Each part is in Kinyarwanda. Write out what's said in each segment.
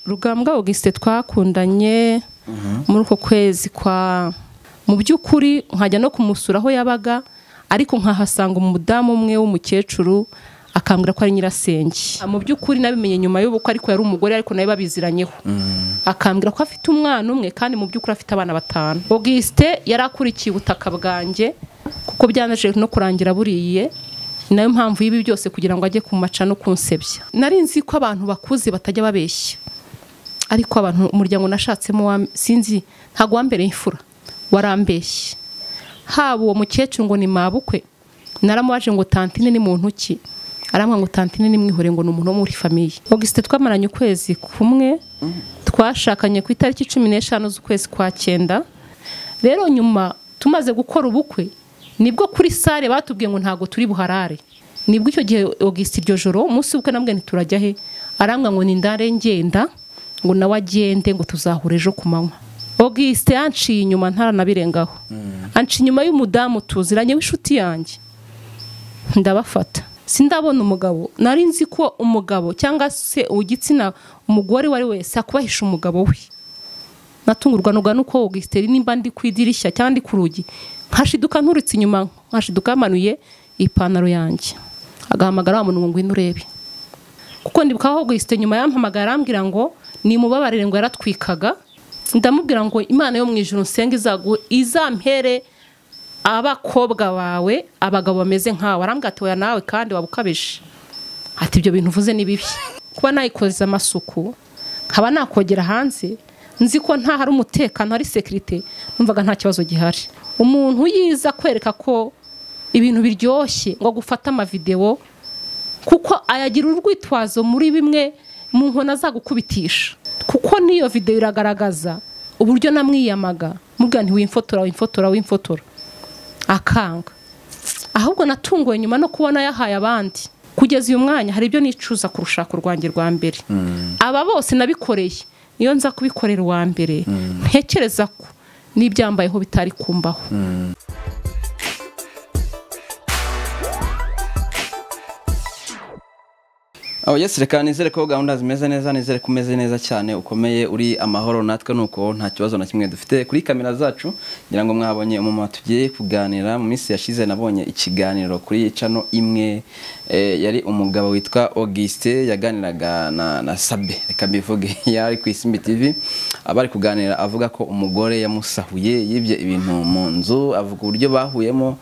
rugambwa augustin twakundanye muri uko kwezi kwa mu by'ukuri nkajya no kumusura aho yabaga ariko nkahasanga umudamu umwe w'umukecuru akambwira ko ari nyirasenge mu by'ukuri nabimenye nyuma y'ubukwe ariko yari umugore ariko nawe babiziranyeho akambwira ko afite umwana umwe kandi mu by'ukuri afite abana batanu augustin yari akurikiye ubutaka bwanjye kuko byanaje no kurangira buriye ni nayo mpamvu y'ibi byose kugira ngo ajye kumaca no kunsebya nari nzi ko abantu bakuze batajya babeshya ariko abantu umuryango nashatsemo wa- sinzi ntabwo wambereye imfura warambeshye haba uwo mukecuru ngo ni mabukwe naramubaje ngo tantine ni muntu ki arambwira ngo tantine ni mwihore ngo ni umuntu wo muri famiye augustin twamaranye ukwezi kumwe twashakanye ku itariki cumi n'eshanu z'ukwezi kwa cyenda rero nyuma tumaze gukora ubukwe nibwo kuri sare batubwiye ngo ntabwo turi buharare nibwo icyo gihe augustin iryo joro umunsi w'ubukwe namubwiye ntiturajya he arambwira ngo ni ndare ngenda ngo nawe agende ngo tuzahura ejo ku manywa augustin yanciye inyuma ntaranabirengaho anciye inyuma y'umudamu tuziranye w'inshuti yanjye ndabafata sindabona umugabo nari nzi ko umugabo cyangwa se uw'igitsina umugore uwo ari we wese akubahisha umugabo we natungurwa nuga nuko augustin nimba ndi ku idirishya cyangwa ndi ku rugi nkashiduka nturutse inyuma nkashiduka yamanuye ipantaro yanjye agahamagara wa muntu ngo ngwino urebe kuko ndibukaho augustin nyuma yampamagara arambwira ngo nimubabarire ngo yaratwikaga ndamubwira ngo imana yo mu ijoro nsenga izagu- izampere abakobwa bawe abagabo bameze nkawe arambwira ati oya nawe kandi waba ukabije ati ibyo bintu uvuze ni bibi kuba nayikoreza amasuku nkaba nakogera hanze nzi ko nta hari umutekano hari sekirite numvaga nta kibazo gihari umuntu yiza kwereka ko ibintu biryoshye ngo gufate amavidewo kuko ayagira urwitwazo muri bimwe mu nkona zagukubitisha kuko n'iyo videwo iragaragaza uburyo namwiyamaga mubwira ntiwimfotora wimfotora wimfotora akanga ahubwo natunguwe nyuma no kubona yahaye abandi kugeza uyu mwanya hari ibyo nicuza ku rushako rwanjye rwa mbere aba bose nabikoreye niyo nza kubikorera uwa mbere ntekereza ko n'ibyambayeho bitari kumbaho aho yesi reka nizere ko gahunda zimeze neza nizere ko umeze neza cyane ukomeye uri amahoro natwe nuko nta kibazo na kimwe dufite kuri kamera zacu ngira ngo mwabonye umumama tugiye kuganira mu minsi yashize nabonye ikiganiro kuri cano imwe eh, yari umugabo witwa Auguste yaganiraga na, na Sabe reka mbivuge yari ku Isimbi TV abari kuganira avuga ko umugore yamusahuye yibye ibintu mu nzu avuga uburyo bahuyemo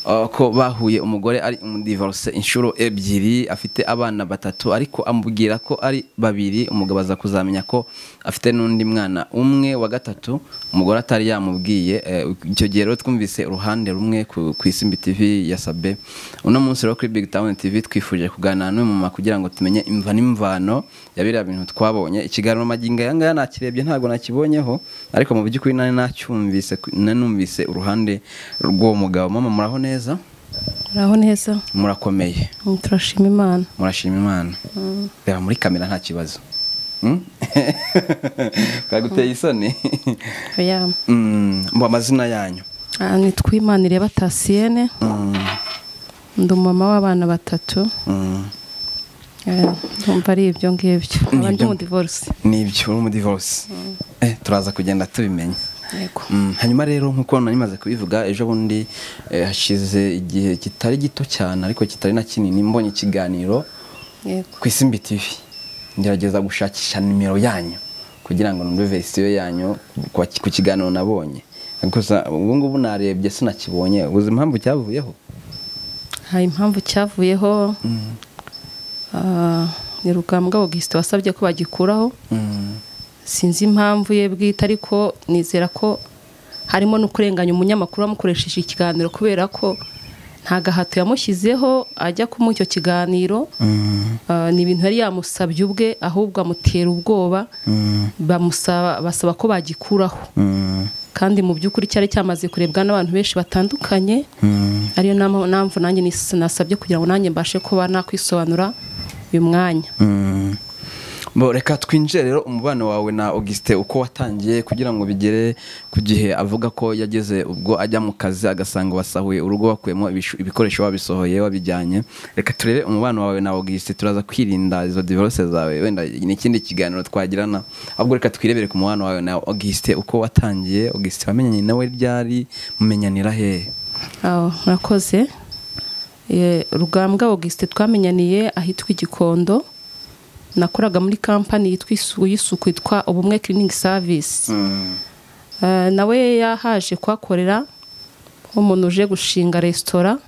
Uh, ko bahuye umugore ari umudivorce inshuro ebyiri afite abana batatu ariko amubwira ko ari babiri umugabo aza kuzamenya ko afite n'undi mwana umwe wa gatatu umugore atari yamubwiye eh, icyo gihe rero twumvise uruhande rumwe ku ku Isimbi TV ya Sabe uno munsi rero kuri Big Town TV twifuje kuganira n'uyu mama kugira ngo tumenye imva n'imvano ya biriya bintu twabonye ikiganiro magingo aya ngaya nakirebye ntabwo nakibonyeho ariko mu by'ukuri nari nacyumvise nanumvise uruhande rw'uwo mugabo mama muraho neza muraho neza murakomeye turashima imana murashima imana reba muri kamera nta kibazo Hmm? bwaguteye isoni oya Mm, mu amazina yanyu Ah, nitwa imanireba tasiyene Mm, ndi umumama w'abana batatu mm. Eh, ndumva ari ibyo ngibyo nkaba ndi ibyo- umudivorisi ni ibyo uri umudivorce Eh, turaza kugenda tubimenya yego Mm, hanyuma rero nk'uko narimaze kubivuga ejo bundi eh, hashize igihe kitari gito cyane ariko kitari na kinini mbonye ikiganiro yego ku isimbi tv ngerageza gushakisha nimero yanyu kugira ngo numve verisiyo yanyu ku ku kiganiro nabonye gusa ubu ngubu narebye sinakibonye uzi impamvu cyavuyeho hari impamvu cyavuyeho ah, ni rugambwa augustin wasabye ko bagikuraho Mm, sinzi impamvu ye bwite ariko nizera ko harimo no kurenganya umunyamakuru wamukoresheje ikiganiro kubera ko nta gahato yamushyizeho ajya kumuha icyo kiganiro mm, Ah, ni ibintu yari yamusabye ubwe ahubwo amutera ubwoba mm, bamusaba basaba ko bagikuraho mm, kandi mu by'ukuri cyari cyamaze kurebwa n'abantu benshi batandukanye mm. ariyo nama- mpamvu nanjye nis- nasabye kugira ngo nanjye mbashe kuba nakwisobanura uyu mwanya Mm. Bo, reka twinjire rero umubano wawe na Auguste uko watangiye kugira ngo bigere ku gihe avuga ko yageze ubwo ajya mu kazi agasanga wasahuye urugo wakuyemo ibishu- ibikoresho wabisohoye wabijyanye reka turebe umubano wawe na Auguste turaza kwirinda izo divorce zawe wenda ni ikindi kiganiro twagirana ahubwo reka twirebere ku mubano wawe na Auguste uko watangiye Auguste wamenyanye nawe ryari mumenyanira hehe Aho, murakoze Eh, rugambwa auguste twamenyaniye ahitwa igikondo nakoraga muri kampani yitwa isu- y'isuku yitwa ubumwe cleaning service Eh, nawe yahaje kuhakorera nk'umuntu uje gushinga resitora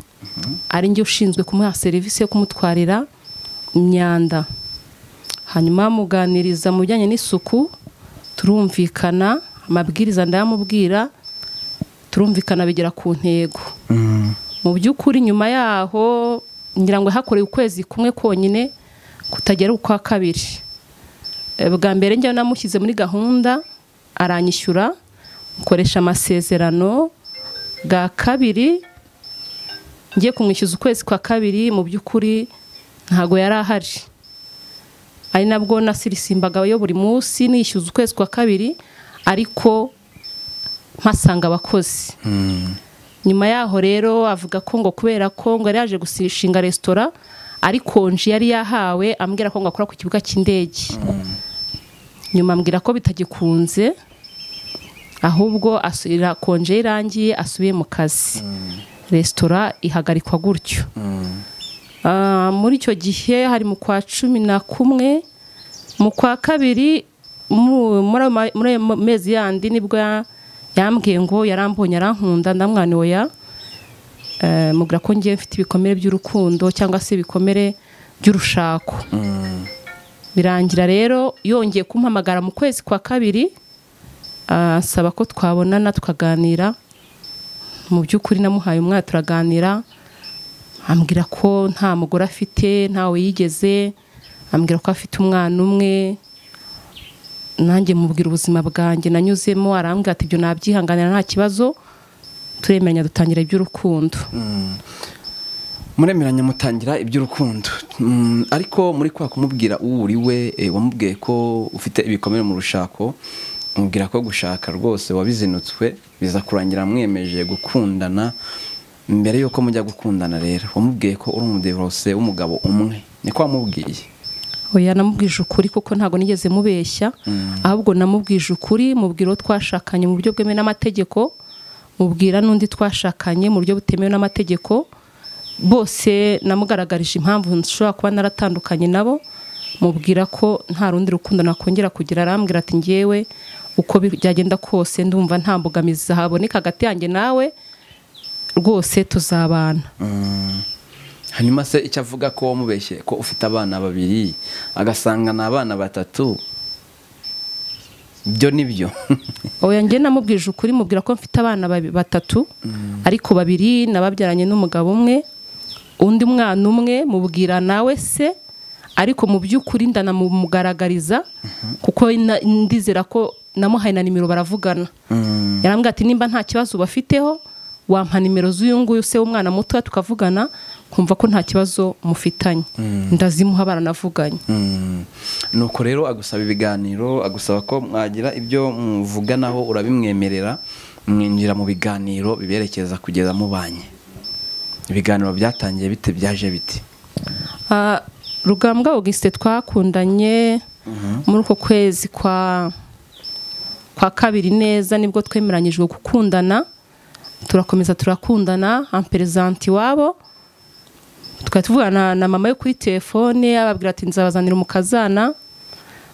ari njye ushinzwe kumuha serivisi yo kumutwarira imyanda hanyuma muganiriza mu bijyanye n'isuku turumvikana amabwiriza ndayamubwira turumvikana bigera ku ntego mu by'ukuri nyuma yaho ngira ngo hakoreye ukwezi kumwe konyine kutagera ukwa kabiri E, bwa mbere njya namushyize muri gahunda aranyishyura mukoresha amasezerano bwa kabiri ngiye kumwishyuza ukwezi kwa kabiri mu by'ukuri ntago yari ahari ari nabwo nasirisimbaga yo buri munsi nishyuza ukwezi kwa kabiri ariko mpasanga abakozi nyuma yaho rero avuga ko ngo kubera ko ngo yari yaje gushinga resitora ari konji yari yahawe ambwira ko ngo akora ku kibuga cy'indege nyuma ambwira ko bitagikunze ahubwo asubira konje ye irangiye asubiye mu kazi resitora ihagarikwa gutyo Ah, muri icyo gihe hari mu kwa cumi na kumwe mu kwa kabiri mu- muri ayo ma- muri ayo mezi yandi nibwo ya- yambwiye ngo yarambonye arankunda ndamwana oya Eh, mubwira ko ngiye mfite ibikomere by'urukundo cyangwa se ibikomere by'urushako birangira rero yongeye kumpamagara mu kwezi kwa kabiri asaba ko twabonana tukaganira mu by'ukuri namuhaye umwana turaganira ambwira ko nta mugore afite ntawe yigeze ambwira ko afite umwana umwe nanjye mubwira ubuzima bwanjye nanyuzemo arambwira ati ibyo nabyihanganira nta kibazo turemeranya dutangira iby'urukundo muremeranya mutangira iby'urukundo Mm, ariko muri kwa kumubwira uwo uri we eh, wamubwiye ko ufite ibikomere mu rushako umubwira ko gushaka rwose wabizinutswe biza kurangira mwemeje gukundana mbere y'uko mujya gukundana rero wamubwiye ko uri umudivorose w'umugabo umwe niko wamubwiye oya namubwije ukuri kuko ntabwo nigeze mubeshya ahubwo namubwije ukuri mubwira uwo twashakanye mu buryo bwemewe n'amategeko mubwira n'undi twashakanye mu buryo butemewe n'amategeko bose namugaragarije impamvu nshobora kuba naratandukanye nabo mubwira ko nta rundi rukundo nakongera kugira arambwira ati ngewe uko bi- byagenda kose ndumva nta mbogamizi haboneka hagati yanjye nawe rwose tuzabana hanyuma se icyo avuga ko wamubeshye ko ufite abana babiri agasanga ni abana batatu ibyo ni byo oya njye namubwije ukuri mubwira ko mfite abana babi- batatu ariko babiri nababyaranye n'umugabo umwe undi mwana umwe mubwira nawe se ariko mu by'ukuri ndanamugaragariza kuko na- ndizera ko namuhaye na nimero baravugana yarambwira ati nimba nta kibazo ubafiteho wampa nimero z'uyu nguyu se w'umwana mutoya tukavugana kumva ko nta kibazo mufitanye ndazimuha baranavuganye Mm. nuko rero agusaba ibiganiro agusaba ko mwagira ibyo muvuganaho urabimwemerera mwinjira mu biganiro biberekeza kugeza mubanye ibiganiro byatangiye bite byaje biti Ah, rugambwa auguste twakundanye muri uko kwezi kwa kwa kabiri neza nibwo twemeranyijwe gukundana turakomeza turakundana amperezanti wabo tukaba tuvugana na mama we kuri telefone ababwira ati nzabazanira umukazana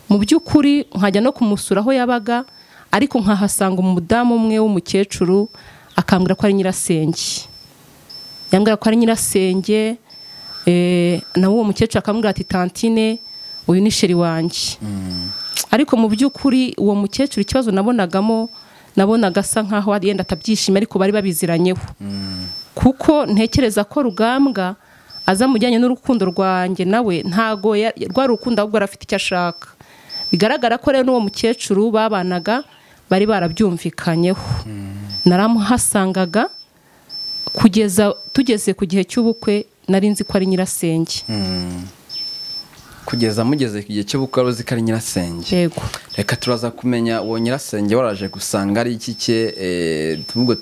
mu by'ukuri nkajya no kumusura aho yabaga ariko nkahasanga umudamu umwe w'umukecuru akambwira ko ari nyirasenge yambwira ko ari nyirasenge eh, nawe uwo mukecuru akambwira ati tantine uyu ni sheri wanjye ariko mu by'ukuri uwo mukecuru ikibazo nabonagamo nabonaga asa nkaho ari yenda atabyishimiye ariko bari babiziranyeho kuko ntekereza ko rugambwa aza mu bijyanye n'urukundo rwanjye nawe ntago ya- rwa rukundo ahubwo yari afite icyo ashaka bigaragara ko rero n'uwo mukecuru babanaga bari barabyumvikanyeho naramuhasangaga kugeza tugeze ku gihe cy'ubukwe nari nzi ko ari nyirasenge kugeza mugeze ku gihe cyo gukora uzi ko ari nyirasenge yego reka turaza kumenya uwo nyirasenge waraje gusanga ari iki cye tubwo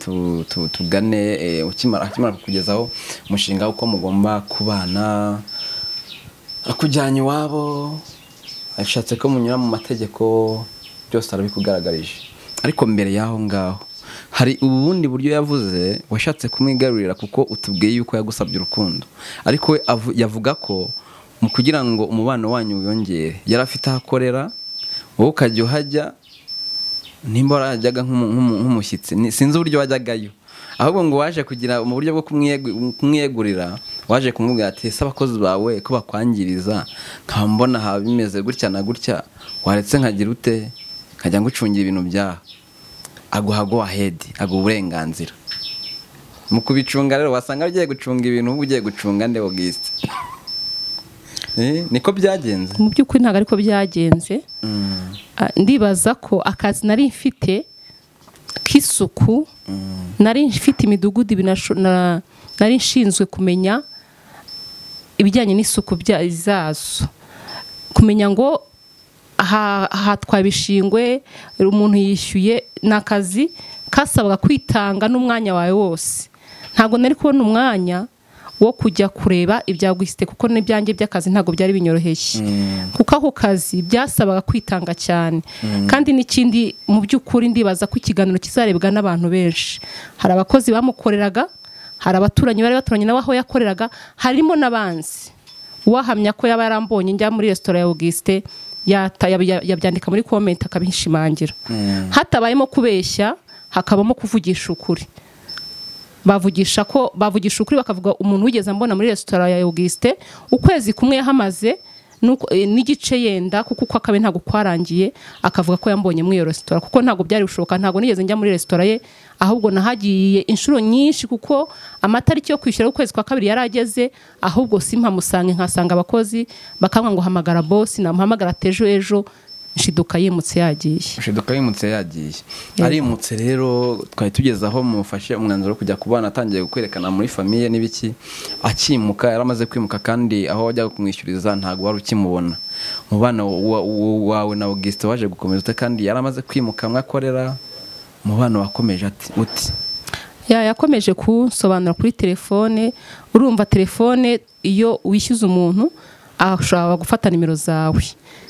tugane eh, ukimara akimara kukugezaho umushinga w'uko mugomba kubana akujyanye iwabo ashatse ko munyura mu mategeko byose arabikugaragarije ariko mbere y'aho ngaho hari ubundi buryo yavuze washatse kumwigarurira kuko utubwiye yuko yagusabye urukundo ariko we avu- yavuga ko mu kugira ngo umubano wanyu wiyongere yari afite aho akorera wowe ukajya uhajya nimba warajyaga nk'umu- nk'umu- nk'umushyitsi ni- sinzi uburyo wajyagayo ahubwo ngo waje kugira mu buryo bwo kumwiye- kumwiyegurira waje kumubwira ati ese abakozi bawe ko bakwangiriza nkaba mbona haba bimeze gutya na gutya waretse nkagira ute nkajya ngucungira ibintu byaha aguha go ahedi aguha uburenganzira mu kubicunga rero wasanga ugiye gucunga ibintu uba ugiye gucunga nde ogisite niko byagenze mu by'ukuri ntabwo ariko byagenze Mm. Ah, ndibaza ko akazi nari mfite k'isuku nari mfite imidugudu ibiri nasho- na- nari nshinzwe kumenya ibijyanye n'isuku bya- zazo kumenya ngo aha- ahatwaye ibishingwe umuntu yishyuye ni akazi kasabaga kwitanga n'umwanya wawe wose ntabwo nari kubona umwanya wo kujya kureba ibyaguhisite kuko n'ibyanjye by'akazi ntabwo byari binyoroheye kuko ako kazi byasabaga kwitanga cyane kandi n'ikindi mu by'ukuri ndibaza ko ikiganiro kizarebwa n'abantu benshi hari abakozi bamukoreraga hari abaturanyi bari baturanye nawe aho yakoreraga harimo n'abanzi uwahamya ko yaba yarambonye njya muri resitora ya Auguste yata- yab- yab- yabyandika muri komenti akabishimangira hatabayemo kubeshya hakabamo kuvugisha ukuri bavugisha ko bavugisha ukuri bakavuga umuntu wigeze ambona muri resitora ya Auguste ukwezi kumwe yahamaze nuko- eh, n'igice yenda kuko uko akabe ntabwo kwarangiye akavuga ko yambonye muri iyo resitora kuko ntabwo byari gushoboka ntabwo nigeze njya muri resitora ye ahubwo nahagiye inshuro nyinshi kuko amatariki yo kwishyura y'ukwezi kwa kabiri yari ageze ahubwo simpamusange nkasanga abakozi bakambwa ngo hamagara bosi namuhamagara atejo ejo nshiduka yimutse yagiye shiduka yimutse yagiye arimutse rero twari tugeze aho mufashe umwanzuro wo kujya kubana atangiye kwerekana muri famiye n'ibiki akimuka yaramaze kwimuka kandi aho wajyaga kumwishyuriza ntabwo wari ukimubona umubano wa- wa- wawe na augustin waje gukomeza ute kandi yaramaze kwimuka mwakorera umubano wakomeje ati uti ya yakomeje kunsobanura kuri telefone urumva telefone iyo wishyuza umuntu ashobora gufata nimero zawe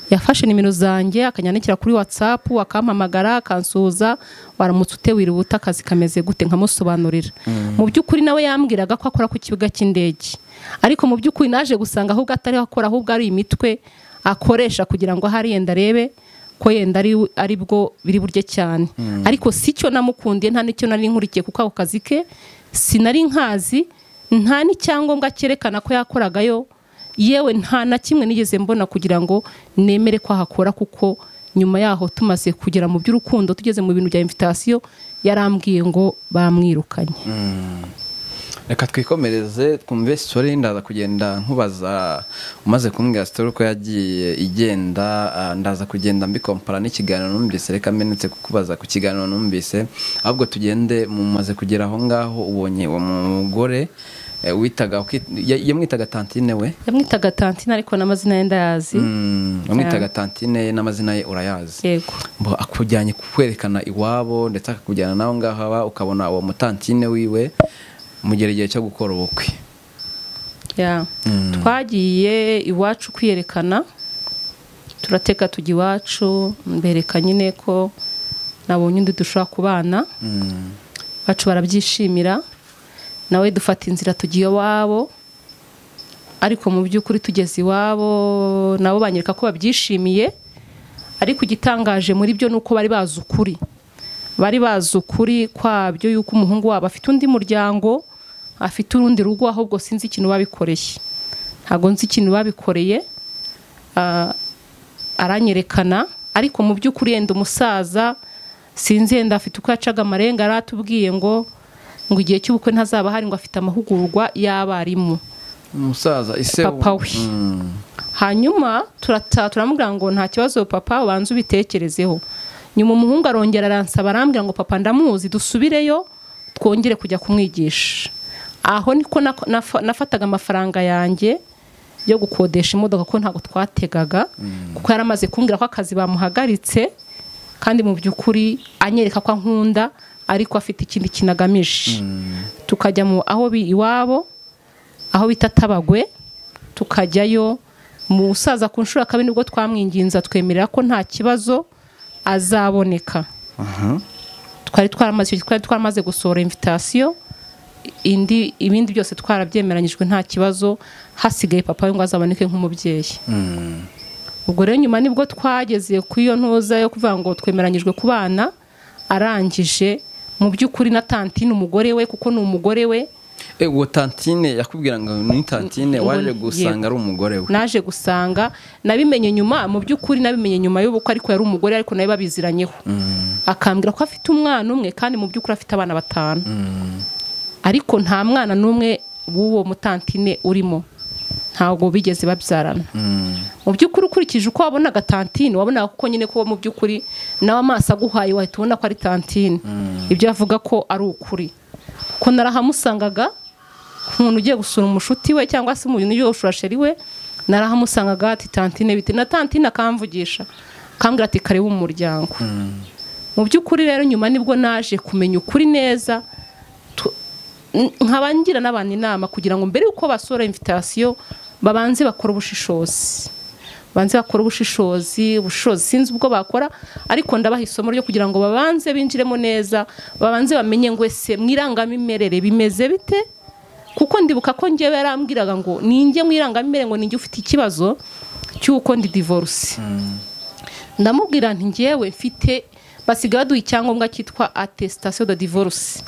yafashe nimero zanjye akanyandikira kuri watsapu akampamagara akansuhuza waramutse utewira ubuta akazi kameze gute nkamusobanurira mu by'ukuri nawe yambwiraga ko akora ku kibuga cy'indege ariko mu by'ukuri naje gusanga ahubwo atariho akora ahubwo ari imitwe akoresha kugira ngo ahari yenda arebe ko yenda ari ari bwo biri burye cyane ariko si cyo namukundiye nta n'icyo nari nkurikiye kuko ako kazi ke sinari nkazi nta n'icyangombwa cyerekana ko yakoragayo yewe nta na kimwe nigeze mbona kugira ngo nemere ko ahakora kuko nyuma yaho tumaze kugera mu by'urukundo tugeze mu bintu bya invitasiyo yarambwiye ngo bamwirukanye reka twikomereze twumve sitori ndaza kugenda nkubaza umaze kumbwira sitori uko yagiye igenda ah, ndaza kugenda mbikompara n'ikiganiro numvise reka menetse kukubaza ku kiganiro numvise ahubwo tugende mumaze kugera aho ngaho ubonye uwo mugore eh, witaga uki- ya- yamwitaga tantine we yamwitaga tantina ariko n'amazina ye ndayazi Mm, yamwitaga tantine ye n'amazina ye urayazi yego Mbo akujyanye kukwerekana iwabo ndetse akakujyana nawe ngaho aba ukabona uwo mutantine wiwe mugera igihe cyo gukora ubukwe Ya. twagiye iwacu kwiyerekana turateka tujya iwacu mbereka nyine ko nabonye undi dushobora kubana bacu barabyishimira nawe dufata inzira tugiye iwabo ariko mu by'ukuri tugeze iwabo nabo banyereka ko babyishimiye ariko igitangaje muri byo ni uko bari bazi ukuri bari bazi ukuri kwabyo yuko umuhungu wabo afite undi muryango afite urundi rugo ahubwo sinzi ikintu babikoreye ntabwo nzi ikintu babikoreye ah, aranyerekana ariko mu by'ukuri yenda umusaza sinzi yenda afite uko yacaga amarenga aratubwiye ngo ngo igihe cy'ubukwe ntazaba hari ngo afite amahugurwa y'abarimu umusaza ise papa we hanyuma turataha turamubwira ngo nta kibazo papa ubanza ubitekerezeho nyuma umuhungu arongera aransaba arambwira ngo papa ndamuzi dusubireyo twongere kujya kumwigisha aho niko nako- nafa- nafataga amafaranga yanjye yo gukodesha imodoka ko ntabwo twategaga kuko yari amaze kumbwira ko akazi bamuhagaritse kandi mu by'ukuri anyereka ko ankunda ariko afite ikindi kintu agamije tukajya mu aho bi- iwabo aho bita tabagwe tukajyayo musaza ku nshuro ya kabiri nibwo twamwinginze twemerera ko nta kibazo azaboneka twari twaramaze twari twaramaze gusohora invitasiyo indi ibindi byose twarabyemeranyijwe nta kibazo hasigaye papa we ngo azaboneke nk'umubyeyi ubwo rero nyuma nibwo twageze ku iyo ntoza yo kuvuga ngo twemeranyijwe ku bana arangije mu by'ukuri na tanti ni umugore we kuko ni umugore we Eh, uwo tantine yakubwira ngo ni tantine Ngo- waje yego. gusanga ari umugore we naje gusanga nabimenye nyuma mu by'ukuri nabimenye nyuma y'ubukwe ariko yari umugore ariko nawe babiziranyeho akambwira ko afite umwana umwe kandi mu by'ukuri afite abana batanu ariko nta mwana n'umwe w'uwo mutantine urimo ntabwo bigeze babyarana mu by'ukuri ukurikije uko wabonaga tantine wabonaga kuko nyine ko mu by'ukuri nawe amaso aguhaye wahita ubona ko ari tantine ibyo avuga ko ari ukuri kuko narahamusangaga nk'umuntu ugiye gusura umushuti we cyangwa se umuntu ugiye gusura sheri we narahamusangaga ati tantine bite na tantine akamvugisha akambwira ati kare w'umuryango mu by'ukuri rero nyuma nibwo naje kumenya ukuri neza tu- n- nkaba ngira n'abantu inama kugira ngo mbere yuko basora invitasiyo babanze bakora ubushishozi banze bakora ubushishozi ubushishozi sinzi ubwo bakora ariko ndabaha isomo ryo kugira ngo babanze binjiremo neza babanze bamenye ngo ese mu irangamimerere bimeze bite kuko ndibuka ko njyewe yarambwiraga ngo ninjye mu irangamimerere ngo ninjye ufite ikibazo cy'uko ndi divorce ndamubwira nti njyewe mfite basigaye baduha icyangombwa cyitwa attestation de divorce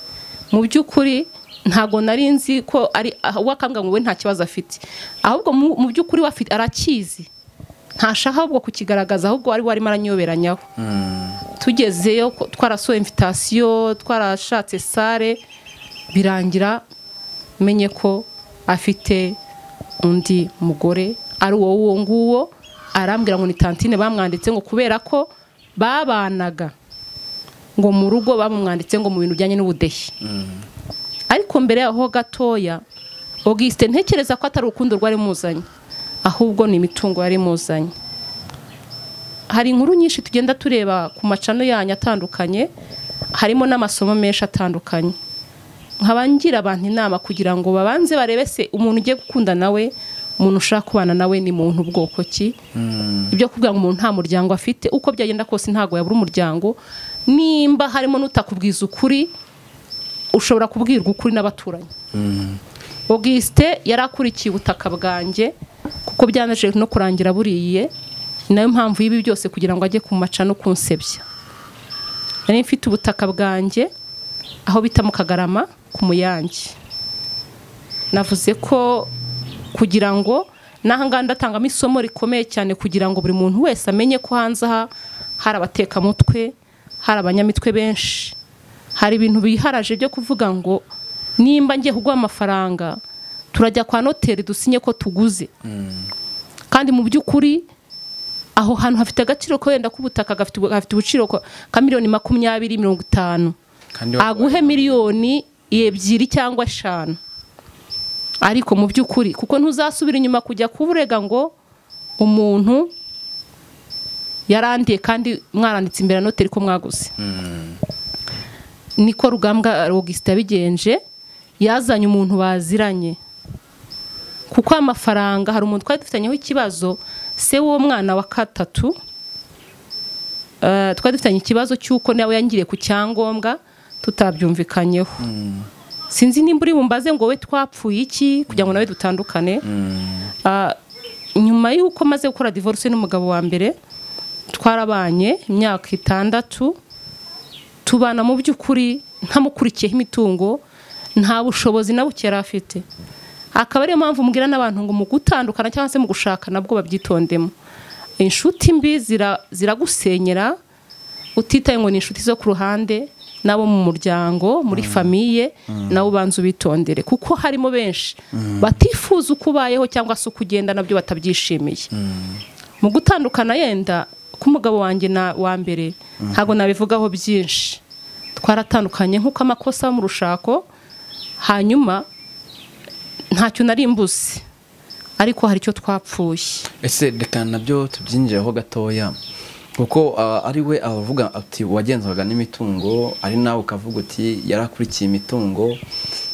mu by'ukuri ntabwo nari nzi ko ari ah, we akambwira ngo we nta kibazo afite ahubwo mu mu by'ukuri we afi- arakizi ntashaka ahubwo kukigaragaza ahubwo ari we arimo aranyoberanyaho tugezeyo ko- twarasohoye invitasiyo twarashatse sare birangira menye ko afite undi mugore ari uwo uwo nguwo arambwira ngo ni tantine bamwanditse ngo kubera ko babanaga ngo mu rugo bamwanditse ngo mu bintu bijyanye n'ubudehe ariko mbere yaho gatoya Auguste ntekereza ko atari urukundo rwari muzanye ahubwo ni imitungo yari muzanye hari inkuru nyinshi tugenda tureba ku macano yanyu atandukanye harimo n'amasomo menshi atandukanye nkaba ngira abantu inama kugira ngo babanze barebe se umuntu ugiye gukunda nawe umuntu ushaka kubana nawe ni muntu bwoko ki ibyo kuvuga ngo umuntu nta muryango afite uko byagenda kose ntabwo yabura umuryango nimba harimo n'utakubwiza ukuri ushobora kubwirwa ukuri n'abaturanyi Auguste yari akurikiye ubutaka bwanjye kuko byanaje no kurangira buriye ni nayo mpamvu y'ibi byose kugira ngo ajye ku macano kunsebya nari mfite ubutaka bwanjye aho bita mu kagarama ku muyange navuze ko kugira ngo n'ahangaha ndatangamo isomo rikomeye cyane kugira ngo buri muntu wese amenye ko hanze aha hari abatekamutwe hari abanyamitwe benshi hari ibintu biharaje byo kuvuga ngo nimba ngiye kuguha amafaranga turajya kwa noteri dusinye ko tuguze kandi mu by'ukuri aho hantu hafite agaciro ko wenda k'ubutaka gafite gafite ubuciro ko- ka miliyoni makumyabiri mirongo itanu kandi aguhe miliyoni ebyiri cyangwa eshanu ariko mu by'ukuri kuko ntuzasubira inyuma kujya kuburega ngo umuntu yarandiye kandi mwaranditse imbere ya noteri ko mwaguze niko rugambwa rogisita yabigenje yazanye umuntu baziranye kuko amafaranga hari umuntu twari dufitanyeho ikibazo se w'uwo mwana wa katatu eh, twari dufitanye ikibazo cy'uko nawe yangiriye ku cyangombwa tutabyumvikanyeho sinzi nimba uri bumbaze ngo we twapfuye iki kugira ngo nawe dutandukane Ah, nyuma y'uko maze gukora divorce n'umugabo wa mbere twarabanye imyaka itandatu tubana mu by'ukuri ntamukurikiyeho imitungo nta bushobozi na buke yari afite akaba ariyo mpamvu mbwira n'abantu ngo mu gutandukana cyangwa se mu gushaka nabwo babyitondemo inshuti mbi zira- ziragusenyera utitaye ngo ni inshuti zo ku ruhande n'abo mu muryango muri famiye nabo ubanza ubitondere kuko harimo benshi batifuza uko ubayeho cyangwa se uko ugenda nabyo batabyishimiye mu gutandukana yenda k'umugabo wanjye na wa mbere ntabwo nabivugaho byinshi twaratandukanye nk'uko amakosa yo mu rushako hanyuma ntacyo nari mbuze ariko hari icyo twapfuye ese reka nabyo tubyinjireho gatoya kuko ah, ari we avuga ati wagenzaga n'imitungo ari nawe ukavuga uti yarakurikiye imitungo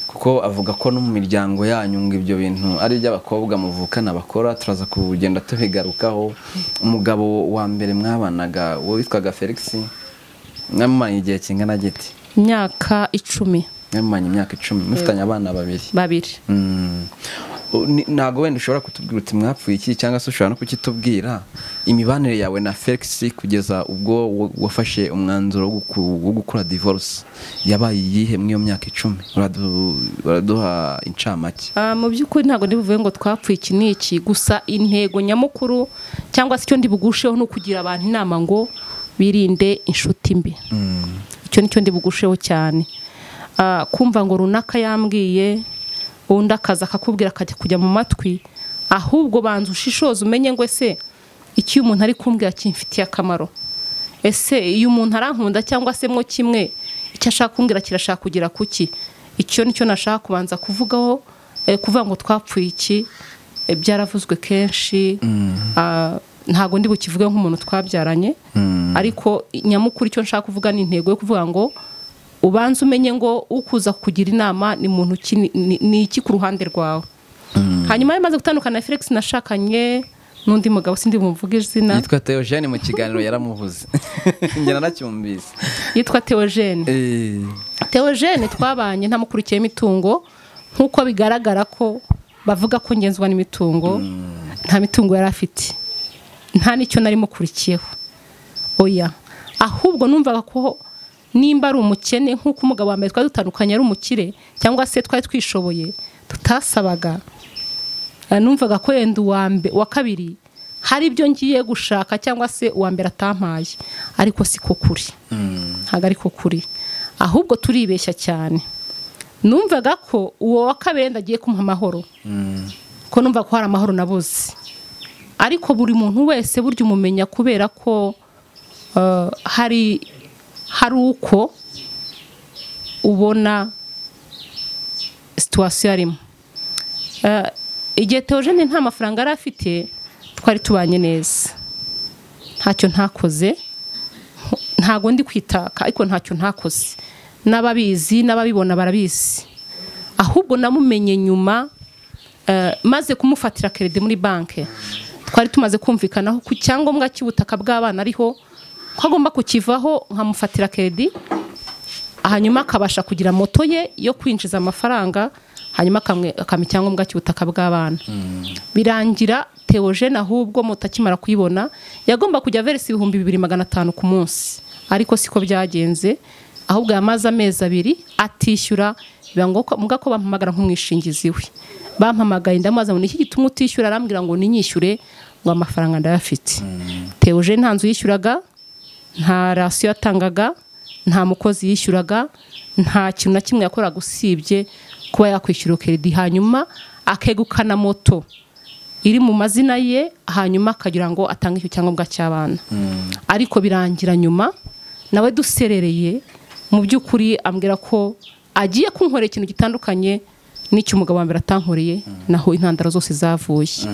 kuko avuga ko no mu miryango yanyu ngo ibyo bintu ari iby'abakobwa muvukana bakora turaza kugenda tubigarukaho umugabo wa mbere mwabanaga uwo witwaga felix mwamumanye igihe kingana giti imyaka icumi mwamumanye imyaka icumi mufitanye abana babiri babiri Mm. O, ni- ntabwo wenda ushobora kutubwira uti mwapfuye iki cyangwa se ushobora no kukitubwira imibanire yawe na felix kugeza ubwo wa- wafashe umwanzuro wo guku- wo gukora divorce yabaye iyihe muri iyo myaka icumi Uradu- uraduha incamake Ah, mu by'ukuri ntabwo ndibuvuge ngo twapfuye iki n'iki gusa intego nyamukuru cyangwa se icyo ndibugusheho ni ukugira abantu inama ngo birinde inshuti mbi icyo ni cyo ndibugusheho cyane Ah, kumva ngo runaka yambwiye undi akaza akakubwira akajya kujya mu matwi ahubwo banza ushishoze umenye ngo ese icyo uyu muntu ari kumbwira kimfitiye akamaro ese iyo umuntu arankunda cyangwa se mwo kimwe icyo ashaka kumbwira kirashaka kugera kuki icyo nicyo nashaka kubanza kuvugaho eh, kuvuga ngo twapfuye iki eh, byaravuzwe kenshi Ah, ntabwo ndi bukivuge nk'umuntu twabyaranye ariko nyamukuru icyo nshaka kuvuga ni intego yo kuvuga ngo ubanze umenye ngo ukuza kugira inama ni muntu ki ni- ni- ni iki ku ruhande rwawe hanyuma yamaze gutandukana na felix nashakanye n'undi mugabo sindi bumuvuge izina yitwa theogene mu kiganiro yaramuvuze njye naracyumvise yitwa theogene Eh, Theogene twabanye ntamukurikiye imitungo nk'uko bigaragara ko bavuga ko ngenzwa n'imitungo nta mitungo yari afite nta n'icyo nari mukurikiyeho oya ahubwo numvaga ko nimba ari umukene nk'uko umugabo wa mbere twari dutandukanye ari umukire cyangwa se twari twishoboye tutasabaga Eh, numvaga ko yenda uwa mbe- uwa kabiri hari ibyo ngiye gushaka cyangwa se uwa mbere atampaye ariko siko kuri ntabwo ariko kuri ahubwo turibeshya cyane numvaga ko uwo wa kabiri yenda agiye kumuha amahoro ko numva ko hari amahoro nabuze ariko buri muntu wese burya umumenya kubera ko eh, hari hari uko ubona situwasiyo arimo Eh, igihe teogene nta mafaranga yari afite twari tubanye neza ntacyo ntakoze ntago ndi kwitaka ariko ntacyo ntakoze n'ababizi n'ababibona barabizi ahubwo namumenye nyuma eh, maze kumufatira kerede muri banki twari tumaze kumvikanaho ku cyangombwa cy'ubutaka bw'abana ariho ko agomba kukivaho nkamufatira keredi hanyuma akabasha kugira moto ye yo kwinjiza amafaranga hanyuma akamwe- akampa icyangombwa cy'ubutaka bw'abana birangira teogene ahubwo moto akimara kuyibona yagomba kujya veresa ibihumbi bibiri magana atanu ku munsi ariko siko byagenze ahubwo yamaze amezi abiri atishyura biba ngombwa ko bampamagara nk'umwishingizi we bampamagaye ndamubaza ngo niki gituma utishyura arambwira ngo ninyishyure ngo amafaranga ndayafite teogene nta nzu yishyuraga nta rasiyo yatangaga nta mukozi yishyuraga nta kintu na kimwe yakoraga usibye kuba yakwishyura keredi hanyuma akegukana moto iri mu mazina ye hanyuma akagira ngo atange icyo cyangombwa cy'abana ariko birangira nyuma nawe duserereye mu by'ukuri ambwira ko agiye kunkorera ikintu gitandukanye n'icyo umugabo wa mbere atankoreye naho intandaro zose zavuye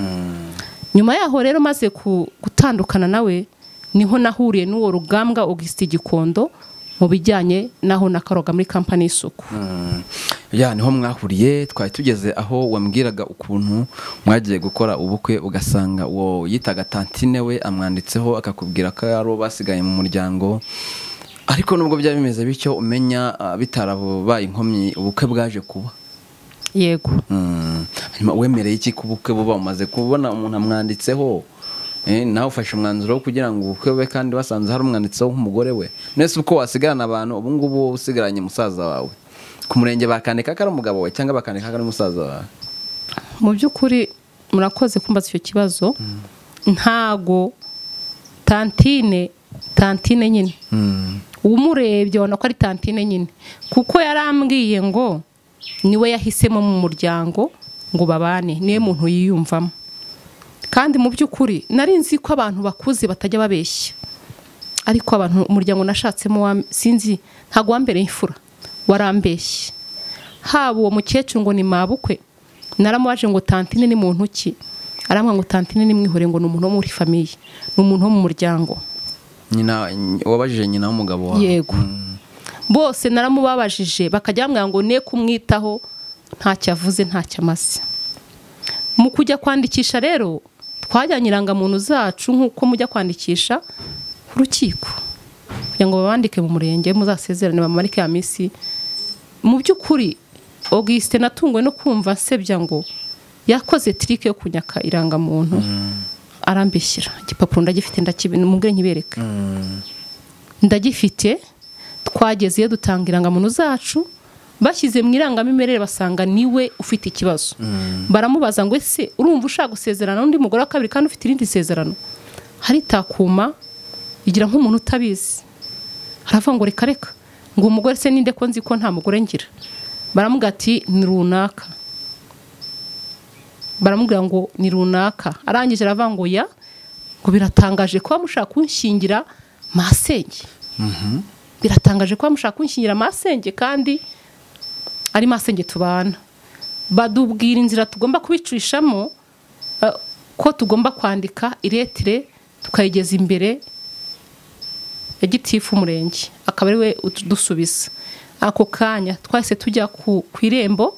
nyuma yaho rero maze ku- gutandukana nawe niho nahuriye n'uwo rugambwa Augustin Gikondo mu bijyanye naho nakaroga muri kampani y'isuku mm. ya niho mwahuriye twari tugeze aho wambwiraga ukuntu mwagiye gukora ubukwe ugasanga uwo yitaga tantine we amwanditseho akakubwira ko yari uwo basigaye mu muryango ariko nubwo byari bimeze bityo umenya ah, bitarabaye inkomyi ubukwe bwaje kuba yego Mm. hanyuma wemereye iki ku bukwe buba umaze kubona umuntu amwanditseho eh, nawe ufashe umwanzuro wo kugira ngo ubukwe bube kandi wasanze hari umwanditseho nk'umugore we nese uko wasigarana abantu ubu ngubu wowe usigaranye musaza wawe ku murenge bakandika ko ari umugabo we cyangwa bakandika ko ari musaza wawe mu by'ukuri murakoze kumbaza icyo kibazo ntago tantine tantine nyine umurebye ubona ko ari tantine nyine kuko yarambwiye ngo niwe yahisemo mu muryango ngo babane niwe muntu yiyumvamo kandi mu by'ukuri nari nzi ko abantu bakuze batajya babeshya ariko abantu umuryango nashatsemo wa- sinzi ntabwo wambereye imfura warambeshye haba uwo mukecuru ngo ni mabukwe naramubaje ngo tantine ni muntu ki arambwira ngo tantine nimwihure ngo ni umuntu wo muri famiye ni umuntu wo mu muryango nyina wabajije nyina w'umugabo wawe yego bose naramubabajije bakajya bamwira ngo ne kumwitaho ntacyo avuze ntacyo amaze mu kujya kwandikisha rero twajyanye irangamuntu zacu nk'uko mujya kwandikisha ku rukiko kugira ngo babandike mu murenge muzasezerane bamarike ya minsi mu by'ukuri augusite natunguwe no kumva nsebya ngo yakoze tirike yo kunyaka irangamuntu arambishyira igipapuro ndagifite ndakibona umubwire nkibereke ndagifite twageze iyo dutanga irangamuntu zacu bashyize mu irangamimerere basanga niwe ufite ikibazo baramubaza ngo ese urumva ushaka gusezerana n'undi mugore wa kabiri kandi ufite irindi sezerano haritakuma igira nk'umuntu utabizi haravuga ngo reka reka ngo umugore se ninde ko nzi ko nta mugore ngira baramuga ati ni runaka baramubwira ngo ni runaka arangije aravuga ngo ya ngo biratangaje kuba mushaka kunshingira masenge biratangaje kuba mushaka kunshyingira amasenge kandi ari masenge tubana badubwira inzira tugomba kubicishamo eh, ko tugomba kwandika iretire tukayigeza imbere ya gitifu umurenge akaba ariwe udusubiza ako kanya twahise tujya ku ku irembo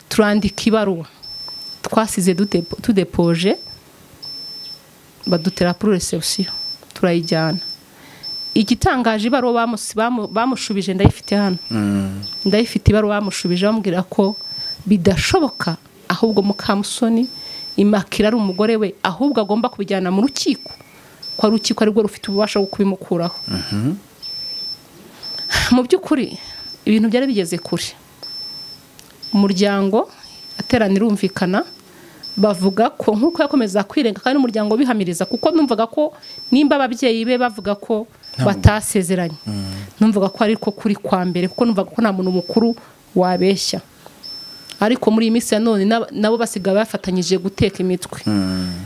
turandika ibaruwa twasize dudepo- tudepoje badutera puru resebusiyo turayijyana igitangaje ibaruwa bamusi- bamu- bamushubije ndayifite hano ndayifite ibaruwa bamushubije bamubwira ko bidashoboka ahubwo mukamusoni imakira ari umugore we ahubwo agomba kubijyana mu rukiko ko ari urukiko arirwo rufite ububasha bwo kubimukuraho mu by'ukuri ibintu byari bigeze kure umuryango aterana irumvikana bavuga ko nk'uko yakomeza kwirenga kandi umuryango bihamiriza kuko numvaga ko nimba ababyeyi be bavuga ko batasezeranye numvaga ko ariko kuri kwa mbere kuko numvaga ko nta muntu mukuru wabeshya ariko muri iyi minsi ya none n'aba- nabo basigaye bafatanyije guteka imitwe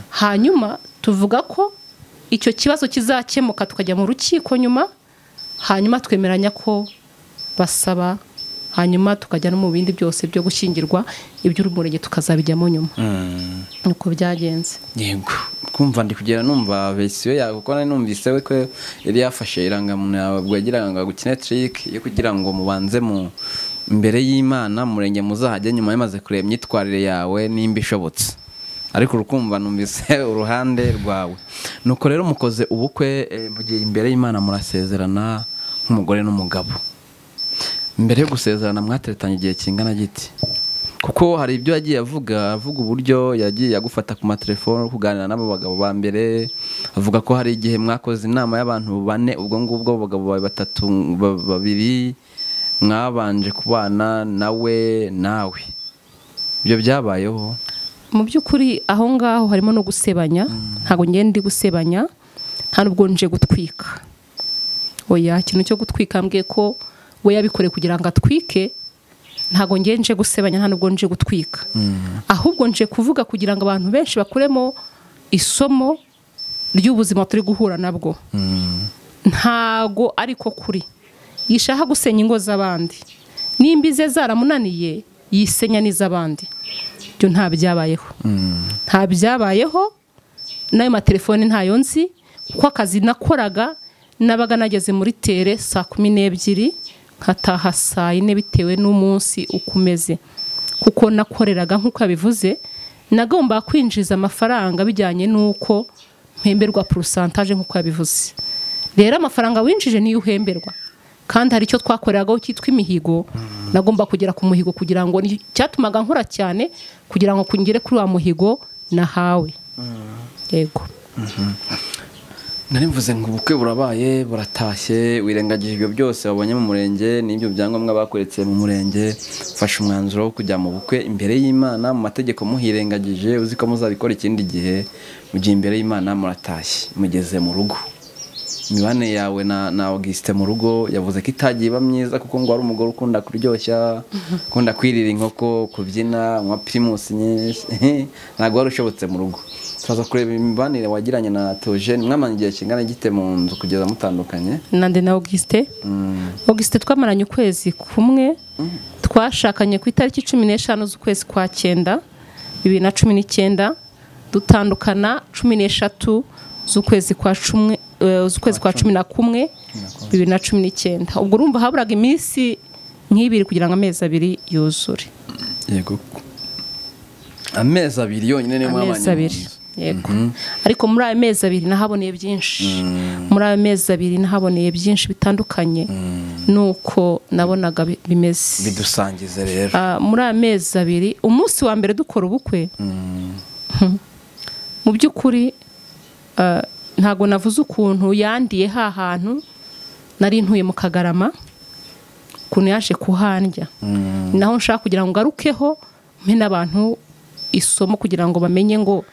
hanyuma tuvuga ko icyo kibazo kizakemuka tukajya mu rukiko nyuma hanyuma twemeranya ko basaba hanyuma tukajya no mu bindi byose byo gushyingirwa iby'umurenge tukazabijyamo nyuma nuko byagenze yego kumva ndi kugera numva verisiyo yawe kuko nari numvise we ko yari yafashe irangamuntu yawe ubwo yagiraga ngo agukine tiriki yo kugira ngo mubanze mu imbere y'imana murenge muzahajya nyuma yamaze kureba imyitwarire yawe nimba ishobotse ariko urukumva numvise uruhande rwawe nuko rero mukoze ubukwe eh, mugiye imbere y'imana murasezerana nk'umugore n'umugabo mbere yo gusezerana mwateretanye igihe kingana giti kuko hari ibyo yagiye avuga avuga uburyo yagiye agufata ku matelefone kuganira n'abo bagabo ba mbere avuga ko hari igihe mwakoze inama y'abantu bane ubwo ngubwo abagabo ba- batatu ba- babiri mwabanje kubana nawe nawe ibyo byabayeho mu by'ukuri aho ngaho harimo no gusebanya ntabwo ngenda ndi gusebanya nta n'ubwo nje gutwika oya ikintu cyo gutwika mbwiye ko we yabikoreye kugira ngo atwike ntabwo ngiye nje gusebanya nta n'ubwo nje gutwika ahubwo nje kuvuga kugira ngo abantu benshi bakuremo isomo ry'ubuzima turi guhura nabwo ntago ariko kuri yishaka gusenya ingo z'abandi nimba ize zaramunaniye yisenya n'iz'abandi byo nta byabayeho nta byabayeho n'ayo matelefoni ntayo nzi kuko akazi nakoraga nabaga nageze muri tere saa kumi n'ebyiri nkataha saa yine bitewe n'umunsi uko umeze kuko nakoreraga nk'uko yabivuze nagomba kwinjiza amafaranga bijyanye n'uko mpemberwa porosantaje nk'uko yabivuze rero amafaranga winjije niyo uhemberwa kandi hari icyo twakoreraho cyitwa imihigo nagomba kugera ku muhigo kugira ngo ni- cyatumaga nkora cyane kugira ngo ngere kuri wa muhigo nahawe yego nari mvuze ngo ubukwe burabaye buratashye wirengagije ibyo byose wabonye mu murenge n'ibyo byangombwa bakuretse mu murenge ufashe umwanzuro wo kujya mu bukwe imbere y'imana mu mategeko muhirengagije uzi ko muzabikora ikindi gihe mugiye imbere y'imana muratashye mugeze mu rugo imibanire yawe na na augusite mu rugo yavuze ko itagiye iba myiza kuko ngo wari umugore ukunda kuryoshya ukunda kwirira inkoko kubyina unywa pirimusi nyinshi ntabwo wari ushobotse mu rugo tukaza kureba imibanire wagiranye na teogene mwamanye igihe kingana gite mu nzu kugeza mutandukanye nande na augusite augusite twamaranye ukwezi kumwe twashakanye ku itariki cumi n'eshanu z'ukwezi kwa cyenda bibiri na cumi n'icyenda dutandukana cumi n'eshatu z'ukwezi kwa cumi eh, z'ukwezi kwa cumi na kumwe bibiri na cumi n'icyenda ubwo urumva haburaga iminsi nk'ibiri kugira ngo amezi abiri yuzure yego amezi abiri yonyine niyo mwabanye amezi mu abiri nzu. yego ariko muri ayo mezi abiri nahaboneye byinshi muri ayo mezi abiri nahaboneye byinshi bitandukanye nuko nabonaga bi- bimeze bidusangize rero Ah, muri aya mezi abiri umunsi wa mbere dukora ubukwe mu by'ukuri ah, ntabwo navuze ukuntu yandiye ha hantu nari ntuye mu kagarama ukuntu yaje kuhandya ni naho nshaka kugira ngo ngarukeho mpe n'abantu isomo kugira ngo bamenye ngo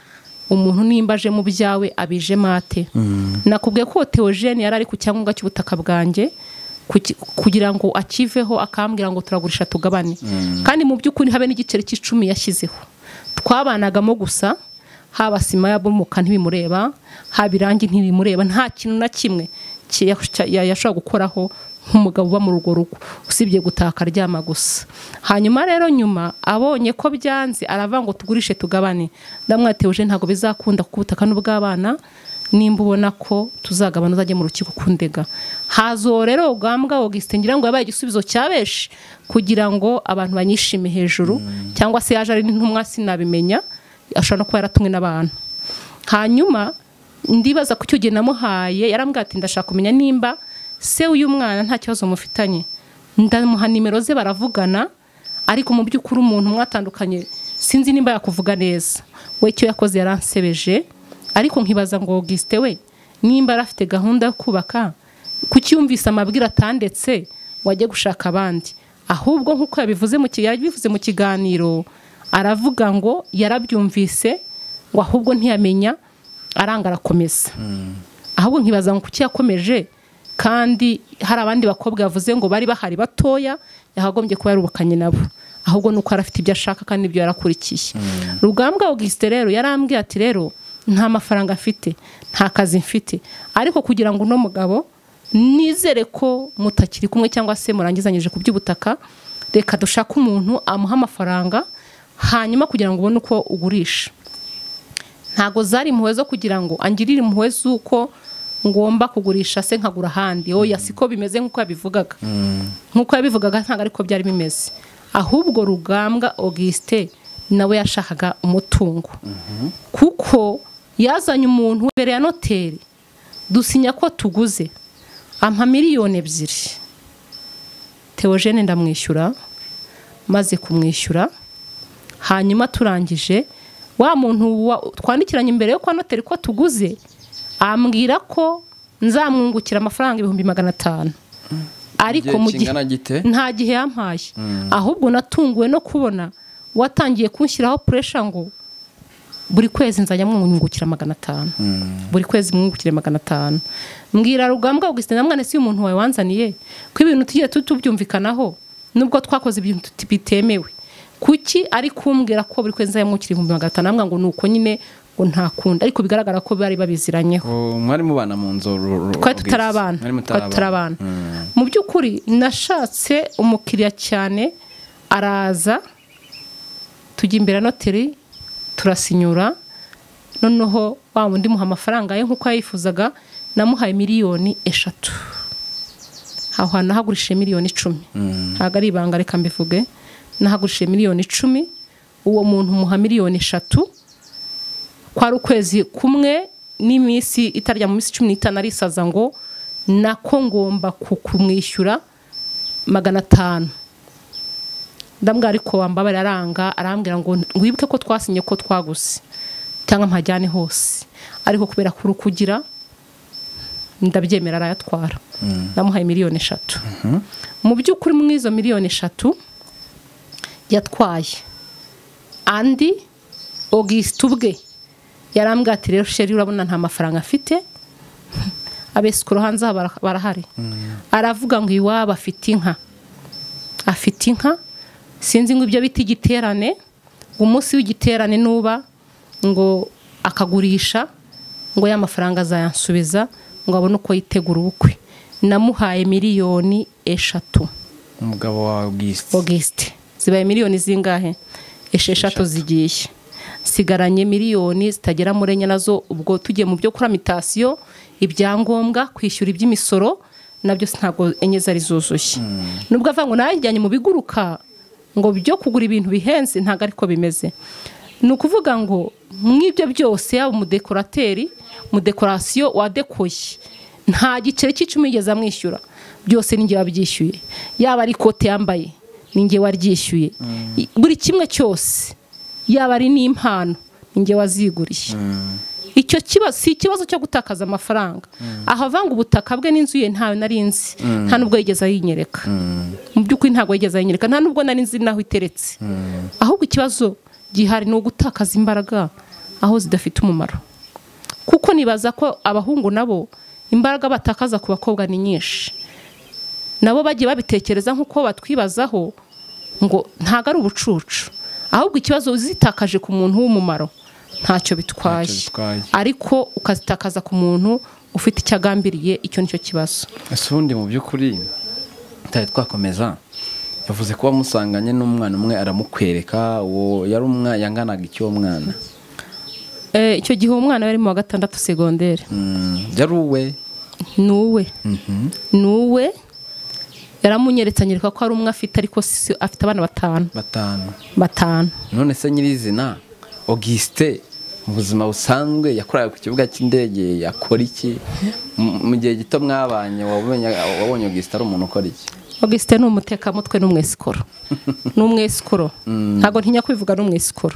umuntu nimba aje mu byawe abije mate nakubwiye ko teogene yari ari ku cyangombwa cy'ubutaka bwanjye kuki- kugira ngo akiveho akambwira ngo turagurisha tugabane kandi mu by'ukuri habe n'igiceri cy'icumi yashyizeho twabanagamo gusa haba sima yabomoka ntibimureba haba irangi ntibimureba nta kintu na kimwe ki- ya- ya- yashobora gukoraho nk'umugabo uba muri urwo rugo usibye gutaka aryama gusa hanyuma rero nyuma abonye ko byanze aravuga ngo tugurishe tugabane ndamwateweje ntabwo bizakunda kuko ubutaka ni ubw'abana nimba ubona ko tuzagabana uzajya mu rukiko kundega hazo rero ubwambwa augustin ngira ngo yabaye igisubizo cya benshi kugira ngo abantu banyishime hejuru cyangwa se yaje ari n'intumwa sinabimenya ashobora no kuba yaratumwe n'abantu hanyuma ndibaza ku cyo gihe namuhaye yarambwira ati ndashaka kumenya nimba se w'uyu mwana nta kibazo mufitanye ndamuha nimero ze baravugana ariko mu by'ukuri umuntu mwatandukanye sinzi nimba yakuvuga neza we icyo yakoze yaransebeje ariko nkibaza ngo Auguste we nimba yari afite gahunda yo kubaka kuki yumvise amabwire atandetse ngo ajye gushaka abandi ahubwo nk'uko yabivuze mu ki- yabivuze mu kiganiro aravuga ngo yarabyumvise ngo ahubwo ntiyamenya aranga arakomeza ahubwo nkibaza ngo kuki yakomeje kandi hari abandi bakobwa yavuze ngo bari bahari batoya yakagombye kuba yarubakanye nabo ahubwo ni uko yari afite ibyo ashaka kandi ibyo yarakurikiye rugambwa augustin rero yarambwiye ati rero nta mafaranga mfite nta kazi mfite ariko kugira ngo uno mugabo nizere ko mutakiri kumwe cyangwa se murangizanyije ku by'ubutaka reka dushake umuntu amuha amafaranga hanyuma kugira ngo ubone uko ugurisha ntago zari impuhwe zo kugira ngo angirire impuhwe z'uko ngomba kugurisha se nkagura ahandi oya siko bimeze nk'uko yabivugaga nk'uko yabivugaga ntabwo ariko byari bimeze ahubwo rugambwa augustin nawe yashakaga umutungo kuko yazanye umuntu imbere ya noteri dusinya ko tuguze ampa miliyoni ebyiri teogene ndamwishyura maze kumwishyura hanyuma turangije wa muntu wa- twandikiranye imbere yo kwa noteri ko tuguze ambwira ko nzamwungukira amafaranga ibihumbi magana atanu ariko Igihe mu gihe kingana gite? nta gihe yampaye ahubwo natunguwe no kubona watangiye kunshyiraho puresha ngo buri kwezi nzajya mwungukira magana atanu buri kwezi mwungukire magana atanu mbwira rugambwa augustin na mwana si umuntu wawe wanzaniye ko ibintu tugiye tu- tubyumvikanaho nubwo twakoze ibintu tuti- bitemewe kuki ari kumbwira ko buri kwezi nzajya mwungukira ibihumbi magana atanu ambwira ngo ni uko nyine ngo ntakunda ariko bigaragara ko bari babiziranyeho Oh, mwari mubana mu nzu ru- ru- twari August. tutari abana Mwari twari tutari abana mu by'ukuri nashatse umukiriya cyane araza tujya imbere ya noteri turasinyura noneho wa wundi muha amafaranga ye nk'uko yayifuzaga namuhaye miliyoni eshatu aho hantu nahagurishije miliyoni icumi ntabwo ari ibanga reka mbivuge nahagurishije miliyoni icumi uwo muntu muha miliyoni eshatu kwari ukwezi kumwe n'iminsi itarya mu minsi cumi n'itanu arisaza ngo nako ngomba ku- kumwishyura magana atanu ndambwira ariko wambabara aranga arambwira ngo wibuke ko twasinye ko twaguze cyangwa mpajyane hose ariko kubera ko uri kugira ndabyemera arayatwara namuhaye miliyoni eshatu mu by'ukuri muri izo miliyoni eshatu yatwaye andi augustin ubwe yarambwira ati rero sheri urabona nta mafaranga afite abesi ku ruhande aha bara- barahari aravuga ngo iwabo afite inka afite inka sinzi ngo ibyo bita igiterane ngo umunsi w'igiterane nuba ngo akagurisha ngo ya mafaranga azayansubiza ngo abone uko yitegura ubukwe namuhaye miliyoni eshatu umugabo wa august augustin zibaye miliyoni zingahe esheshatu zigiye sigaranye miliyoni zitagera muri enye nazo ubwo tugiye mu byo kuri mitasiyo ibyangombwa kwishyura iby'imisoro nabyo ntabwo enye zari zuzuye nubwo avuga ngo najyanye mu biguruka ngo byo kugura ibintu bihenze ntabwo ariko bimeze ni ukuvuga ngo mw'ibyo byose yaba umudekorateri umudekorasiyo wadekoye nta giceri cy'icumi yigeze amwishyura byose n'ingihe wabyishyuye yaba ari ikote yambaye n'ingihe waryishyuye buri kimwe cyose yaba ari n'impano n'ingihe waziguriye icyo kibazo si ikibazo cyo gutakaza amafaranga aho avanga ubutaka bwe n'inzu ye ntawe nari nzi nta n'ubwo yigeze ayinyereka mu by'ukuri ntabwo yigeze ayinyereka nta n'ubwo nari nzi n'aho iteretse ahubwo ikibazo gihari ni ugutakaza imbaraga aho zidafite umumaro kuko nibaza ko abahungu nabo imbaraga batakaza ku bakobwa ni nyinshi nabo bagiye babitekereza nk'uko batwibazaho ngo ntabwo ari ubucucu ahubwo ikibazo uzitakaje ku muntu w'umumaro ntacyo bitwaye Ntacyo bitwaye. ariko ukazitakaza ku muntu ufite icyo agambiriye icyo nicyo kibazo ese ubundi mu by'ukuri tutari twakomeza yavuze ko wamusanganye n'umwana umwe aramukwereka uwo yari umwana yanganaga icy'uwo mwana Eh, icyo gihe uwo mwana yari mu wa gatandatu segonderi Mm, yari uwe ni uwe ni uwe yaramunyeretse anyereka ko ari umwe afite ariko si- afite abana batanu batanu batanu none se nyirizina augustin mu buzima busanzwe yakoraga ku kibuga cy'indege yakora iki M- mu gihe gito mwabanye wabonye wabonye augustin ari umuntu ukora iki augustin ni umutekamutwe n'umwesikoro ni umwesikoro ntabwo ntinya kubivuga ni umwesikoro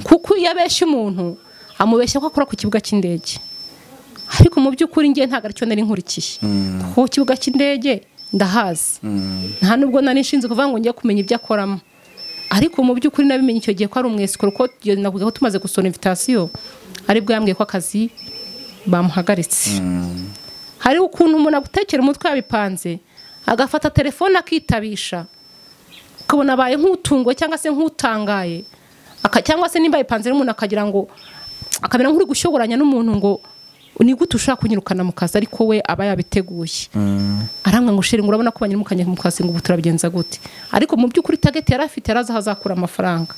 kuko iyo abeshya umuntu amubeshya ko akora ku kibuga cy'indege ariko mu by'ukuri ngewe ntabwo aricyo nari nkurikiye kuko ku kibuga cy'indege ndahazi nta n'ubwo nari nshinzwe kuvuga ngo njye kumenya ibyo akoramo ariko mu by'ukuri nabimenye icyo gihe ko ari umwesikoro ko tugiye- navuga ko tumaze gusura invitasiyo aribwo yambwiye ko akazi bamuhagaritse hari ukuntu umuntu agutekera umutwe yabipanze agafata telefone akitabisha ukabona abaye nk'utunguwe cyangwa se nk'utangaye aka- cyangwa se nimba yipanze n'umuntu akagira ngo akamera nk'uri gushyoranya n'umuntu ngo ni gute ushaka kunyirukana mu kazi ariko we aba yabiteguye aranga ngo sheri ngo urabona ko banyirukanye mu kazi ngo ubu turabigenza gute ariko mu by'ukuri tageti yari afite yari azi aho azakura amafaranga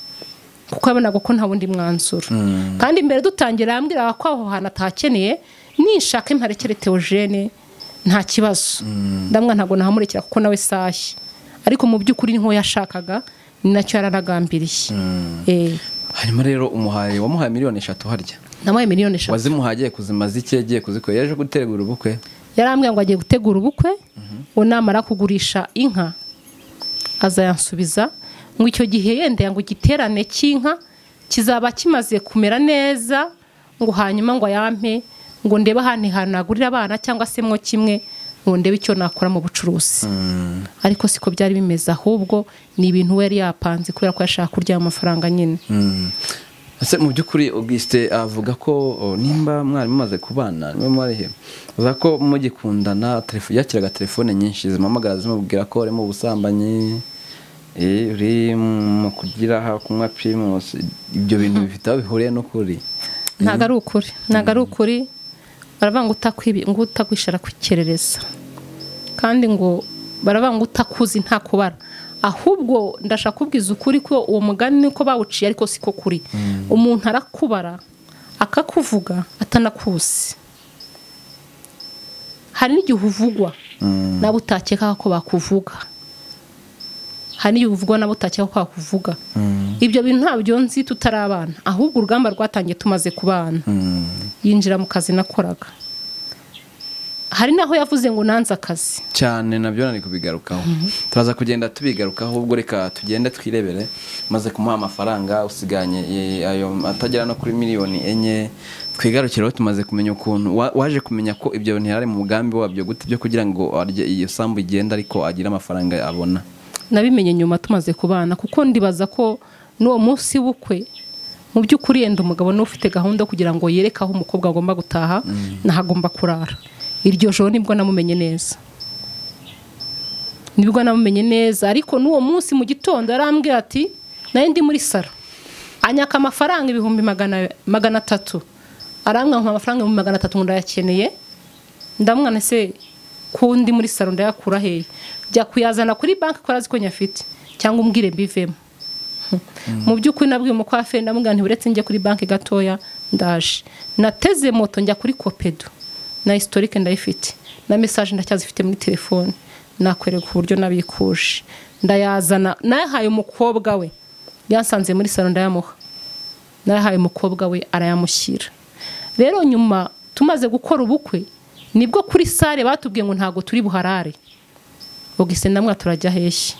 kuko yabonaga ko nta wundi mwanzuro kandi mbere dutangira yambwiraga ko aho hantu atakeneye ninshaka imparekere teogene nta kibazo ndamwa ntabwo nahamurekera kuko nawe sahi ariko mu by'ukuri ni nk'uwo yashakaga ni nacyo yaranagambiriye Eh, hanyuma rero umuhaye wamuhaye miliyoni eshatu harya namuhaye miliyoni eshatu wazimuhagiye kuzimaza iki yagiye kuzikora yaje gutegura ubukwe yarambwiye ngo agiye gutegura ubukwe ngo namara kugurisha inka azayansubiza ngo icyo gihe yendeye ngo igiterane cy'inka kizaba kimaze kumera neza ngo hanyuma ngo ayampe ngo ndebe ahandi hantu nagurira abana cyangwa se mwo kimwe ngo ndebe icyo nakora mu bucuruzi ariko siko byari bimeze ahubwo ni ibintu we yari yapanze kubera ko yashaka kurya ayo mafaranga nyine Mm. ese mu by'ukuri augustin avuga ko o, nimba mwari mumaze kubana niba mwarihe avuga ko mugikundana telefo- yakiraga telefone nyinshi zimuhamagara zimubwira ko uri mu busambanyi eh, uri mu kugira aha kunywa primus ibyo bintu bifite aho bihuriye n'ukuri ntabwo ari ukuri ntabwo ari ukuri baravuga ngo utakwibi- ngo utagwisha arakukerereza kandi ngo baravuga ngo utakuzi nta kubara ahubwo ndashaka kubwiza ukuri ko uwo mugani niko bawuciye ariko siko kuri umuntu arakubara akakuvuga atanakuzi hari n'igihe uvugwa nawe utakeka ko bakuvuga hari n'igihe uvugwa nawe utakeka ko bakuvuga ibyo bintu ntabyo nzi tutari abana ahubwo urugamba rwatangiye tumaze kubana Mm. yinjira mu kazi nakoraga hari n'aho yavuze ngo nanze akazi cyane nabyo nari kubigarukaho turaza kugenda tubigarukaho ubwo reka tugende twirebere maze kumuha amafaranga usiganye eh, ayo atagera no kuri miliyoni enye twigarukireho tumaze kumenya ukuntu wa- waje kumenya ko ibyo bintu yari ari mu mugambi wabyo gute byo kugira ngo arye iyo sambu igenda ariko agire amafaranga abona nabimenye nyuma tumaze kubana kuko ndibaza ko n'uwo munsi w'ubukwe mu by'ukuri yenda umugabo niwe ufite gahunda yo kugira ngo yereke aho umukobwa agomba gutaha n'aho agomba kurara iryo joro nibwo namumenye neza nibwo namumenye neza ariko n'uwo munsi mu gitondo yarambwira ati nayo ndi muri saro anyaka amafaranga ibihumbi magana magana atatu arambwira ngo amafaranga ibihumbi magana atatu ngo ndayakeneye ndamwana se ko ndi muri salo ndayakura hehe jya kuyazana kuri banki ko arazi ko nyafite cyangwa umbwire mbivemo mu by'ukuri nabwiye umukwafe ndamubwira nti uretse njye kuri banki gatoya ndaje nateze moto njya kuri kopedo na historike ndayifite na mesaje ndacyazifite muri telefone nakwereka uburyo nabikuje ndayazana nayahaye umukobwa we yansanze muri salo ndayamuha nayahaye umukobwa we arayamushyira rero nyuma tumaze gukora ubukwe nibwo kuri sale batubwiye ngo ntabwo turi buharare ubwise namwe turajya heshyi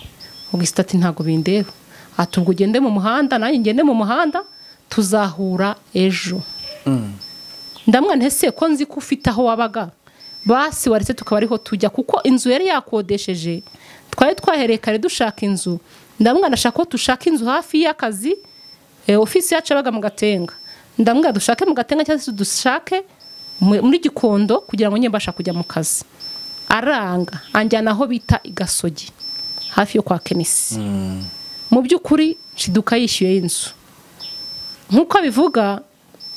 ubwise ati ntabwo bindeba ati ubwo ugende mu muhanda nanjye ngende mu muhanda tuzahura ejo ndamwana ese ko nzi ko ufite aho wabaga basi waretse tukaba ariho tujya kuko inzu yari yakodesheje twari twahereye kare dushaka inzu ndamwana ashaka ko dushaka inzu hafi y'akazi ofisi yacu yabaga mu gatenga ndamwira dushake mu gatenga cyangwa se dushake muri gikondo kugira ngo nyine mbasha kujya mu kazi aranga anjyana aho bita igasogi hafi yo kwa kenisi mu by'ukuri nshiduka yishyuye inzu nk'uko abivuga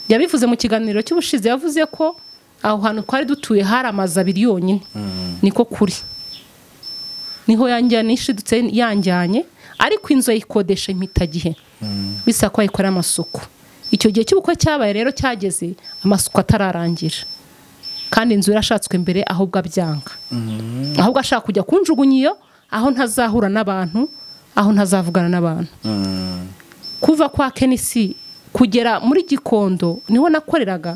yabivuze mu kiganiro cy'ubushize yavuze ko aho hantu twari dutuye hari amazu abiri yonyine niko kuri niho yanjyana ishidutse yanjyanye ariko inzu ayikodesha impitagihe bisa ko ayikorera amasuku icyo gihe cy'ubukwe cyabaye rero cyageze amasuku atararangira kandi inzu yarashatswe mbere ahubwo abyanga ahubwo ashaka kujya kunjugunya iyo aho ntazahura n'abantu aho ntazavugana n'abantu kuva kwa kenisi kugera muri gikondo niho nakoreraga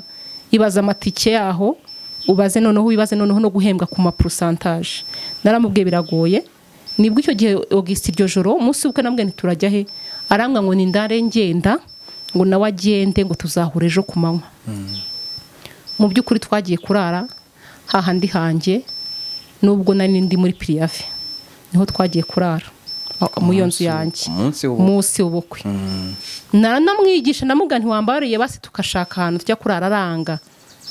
ibaza amatike yaho ubaze noneho wibaze noneho no guhembwa ku mapurusantaje naramubwiye biragoye nibwo icyo gihe ogisiti iryo joro umunsi w'ubukwe nabwo ntiturajya he arambwa ngo ndare ngenda ngo nawe agende ngo tuzahura ejo ku manywa mu by'ukuri twagiye kurara hahandi hanjye nubwo nari ndi muri piriyave niho twagiye kurara mu iyo nzu yanjye munsi w'ubukwe naranamwigisha namugana ntiwambariye basi tugashaka ahantu tujya kurara aranga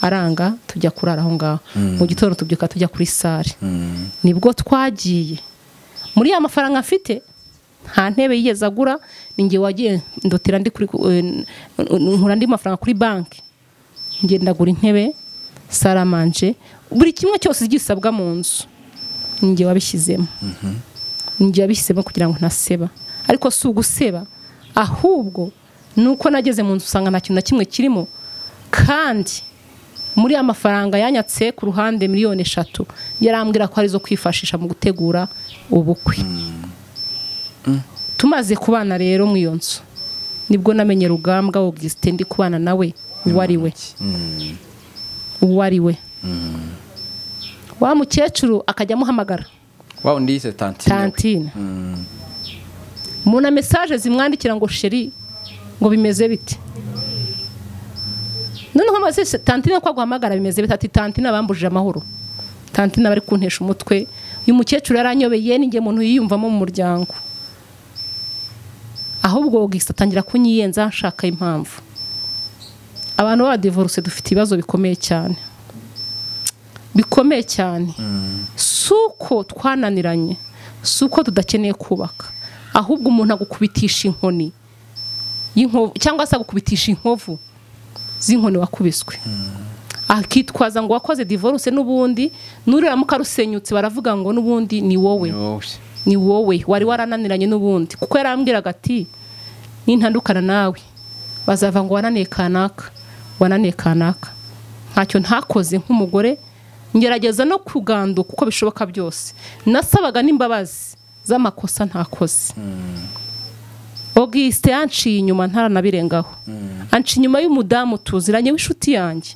aranga tujya kurara aho ngaho mu gitondo tubyuka tujya kuri sale nibwo twagiye muri ya mafaranga afite nta ntebe yigeze agura ninjye wagiye ndotera nkura andi mafaranga kuri banki ngendagura intebe saramanje buri kimwe cyose gisabwa mu nzu ninjye wabishyizemo ninjye wabishyizemo kugira ngo ntaseba ariko si uguseba ahubwo ni uko nageze mu nzu usanga nta kintu na kimwe kirimo kandi muri ya mafaranga yanyatse ku ruhande miliyoni eshatu yarambwira ko ari izo kwifashisha mu gutegura ubukwe tumaze kubana rero mu iyo nzu nibwo namenye rugambwa wogisite ndi kubana nawe uwo ari we uwo ari we wa mukecuru akajya amuhamagara waba undi yise tantine tantine mu na mesaje zimwandikira ngo sheri ngo bimeze bite noneho maze tantine ko aguhamagara bimeze bitatu tantine abambujije amahoro tantine bari kuntesha umutwe uyu mukecuru yaranyobeye ninjye muntu yiyumvamo mu muryango ahubwo gisa atangira kunyiyenza nshaka impamvu abantu b'abadivoruse dufite ibibazo bikomeye cyane bikomeye cyane si uko twananiranye si uko tudakeneye kubaka ahubwo umuntu agukubitisha inkoni cyangwa se agukubitisha inkovu z'inkoni wakubiswe akitwaza ngo wakoze divorce n'ubundi n'uriramuka rusenyutse baravuga ngo n'ubundi ni wowe ni wowe wari warananiranye n'ubundi kuko yarambwiraga ati nintandukana nawe bazava ngo wananiye kanaka wananiye kanaka ntacyo ntakoze nk'umugore ngerageza no kuganduka uko bishoboka byose nasabaga n'imbabazi z'amakosa ntakoze ogisite yanciye inyuma ntaranabirengaho anci inyuma y'umudamu tuziranye w'inshuti yanjye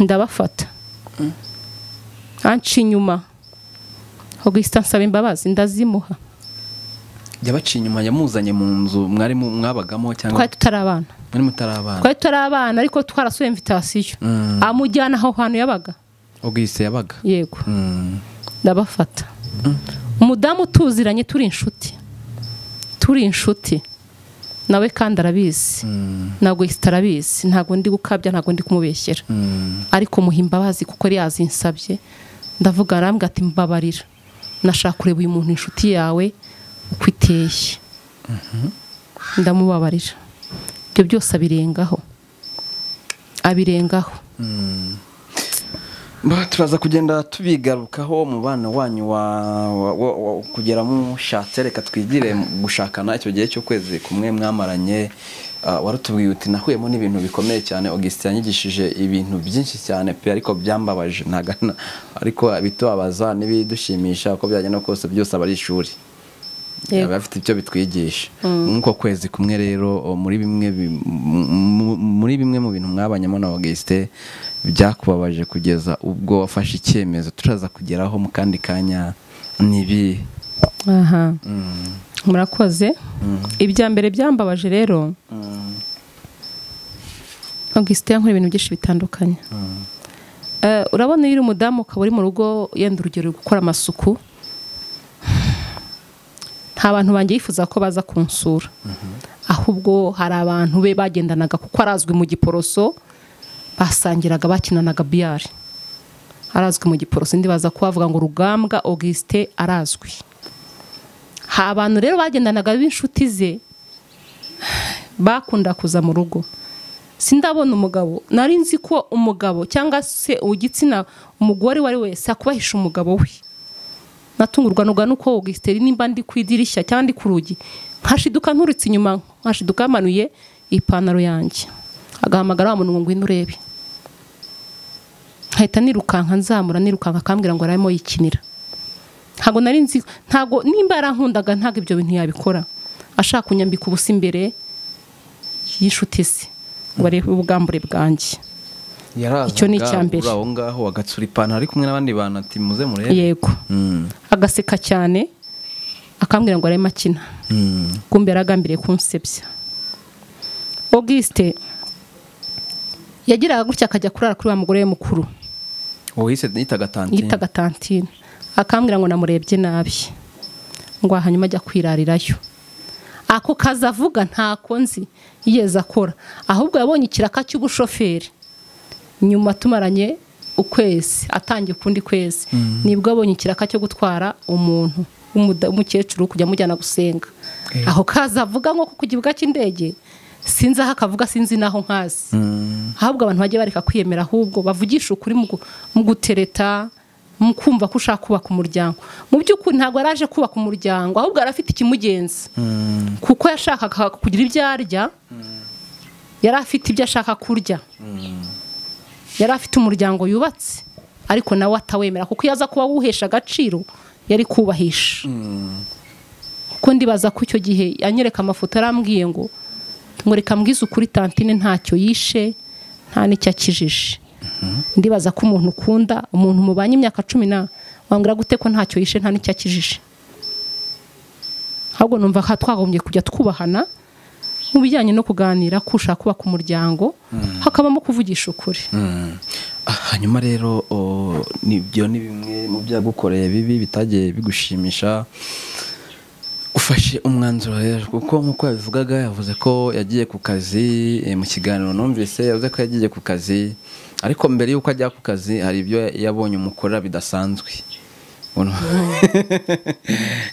ndabafata anci inyuma ogisite ansaba imbabazi ndazimuha yabaciye inyuma yamuzanye mu nzu mwari mwabagamo cyangwa twari tutari abana mwari mutari abana twari tutari abana ariko twarasuye imvitasiyo amujyana aho hantu yabaga ubwise yabaga yego ndabafata umudamu tuziranye turi inshuti turi inshuti nawe kandi arabizi ntabwo yisita arabizi ntabwo ndi gukabya ntabwo ndi kumubeshyera ariko muha imbabazi kuko yari yazinsabye ndavuga arambwa ati mbabarira nashaka kureba uyu muntu inshuti yawe uko iteye ndamubabarira ibyo byose abirengaho abirengaho Ba- turaza kugenda tubigarukaho umubano wanyu wa, wa, wa, wa kugera mushatse reka twigire mu gushakana icyo gihe cy'ukwezi kumwe mwamaranye ah, warutubwiye uti nahuyemo n'ibintu bikomeye cyane augustin yanyigishije ibintu byinshi cyane pe ariko byambabaje ntagana ariko bitubabaza n'ibidushimisha uko byagenda kose byose aba ari ishuri Yego. aba afite ibyo bitwigisha nk'uko kwezi kumwe rero o, muri bimwe bi- mu- mu- muri bimwe mu bintu mwabanyemo na Auguste byakubabaje kugeza ubwo wafashe icyemezo turaza kugeraho mu kandi kanya nibi aha murakoze ibya mbere byambabaje rero augustin yankora ibintu byinshi bitandukanye Eh, urabona iyo uri umudamu ukaba uri mu rugo yenda urugero uri gukora amasuku nta bantu banjye yifuza ko baza kunsura ahubwo hari abantu be bagendanaga kuko arazwi mu giporoso basangiraga bakinanaga biyari arazwi mu giporoso indi baza kuhavuga ngo rugambwa augustin arazwi hari abantu rero bagendanaga b'inshuti ze bakunda kuza mu rugo sindabona umugabo nari nzi ko umugabo cyangwa se igitsina umugore uwo ari we wese akubahisha umugabo we natungurwa nuga nuko augustin nimba ndi ku idirishya cyangwa ndi ku rugi nkashiduka nturutse inyuma nkashiduka yamanuye ipantaro yanjye agahamagara wa muntu ngo ngwino urebe nkahita nirukanka nzamura nirukanka akambwira ngo arimo yikinira ntabwo nari nzi ntabwo nimba yarankundaga ntabwo ibyo bintu yabikora ashaka kunyambika ubusa imbere y'inshuti ze ngo arebe ubwambure bwanjye Icyo ni icya mbere. uri aho ngaho agatsura ipantaro ari kumwe n'abandi bantu ati muze murebe yego Mm, agaseka cyane akambwira ngo arebe akina mm, kumbe yaragambiriye kunsebya augustin yagiraga gutya akajya kurara kuri wa mugore we mukuru uwo yise yitaga tantine yitaga tantine akambwira ngo namurebye nabi ngo hanyuma ajya kwirarirayo ako kazi avuga ntako nzi yigeze akora ahubwo yabonye ikiraka cy'ubushoferi nyuma tumaranye ukwezi atangiye ukundi kwezi nibwo abonye ikiraka cyo gutwara umuntu w'umuda- w'umukecuru kujya amujyana gusenga Eh. aho kazi avuga nko ku kibuga cy'indege sinzi aho akavuga sinzi n'aho nkazi Mm, ahubwo abantu bajye bareka kwiyemera ahubwo bavugisha ukuri mu gu- mu gutereta mu kumva ko ushaka kubaka umuryango mu by'ukuri ntabwo yari aje kubaka umuryango ahubwo yari afite ikimugenza mm, kuko yashakaga kugira ibyo arya yari afite ibyo ashaka kurya yari afite umuryango yubatse ariko nawe atawemera kuko iyo aza kuba awuhesha agaciro yari kubahisha kuko ndibaza ko icyo gihe anyereka amafoto arambwiye ngo ngo reka mbwize ukuri tantine ntacyo yishe nta n'icyo akijije ndibaza ko umuntu ukunda umuntu mubanye imyaka cumi na wambwira gute ko ntacyo yishe nta n'icyo akijije ahubwo numva ko twagombye kujya twubahana mu bijyanye no kuganira ko ushaka kubaka umuryango hakabamo kuvugisha ukuri mm. Ah, hanyuma rero o, nibyo ni bimwe mu byagukoreye bibi bitagiye bigushimisha ufashe umwanzuro rero kuko nk'uko yabivugaga yavuze ko yagiye ku kazi eh, mu kiganiro numvise yavuze ko yagiye ku kazi ariko mbere y'uko ajya ku kazi hari ibyo yabonye umukorera bidasanzwe Ngo ni-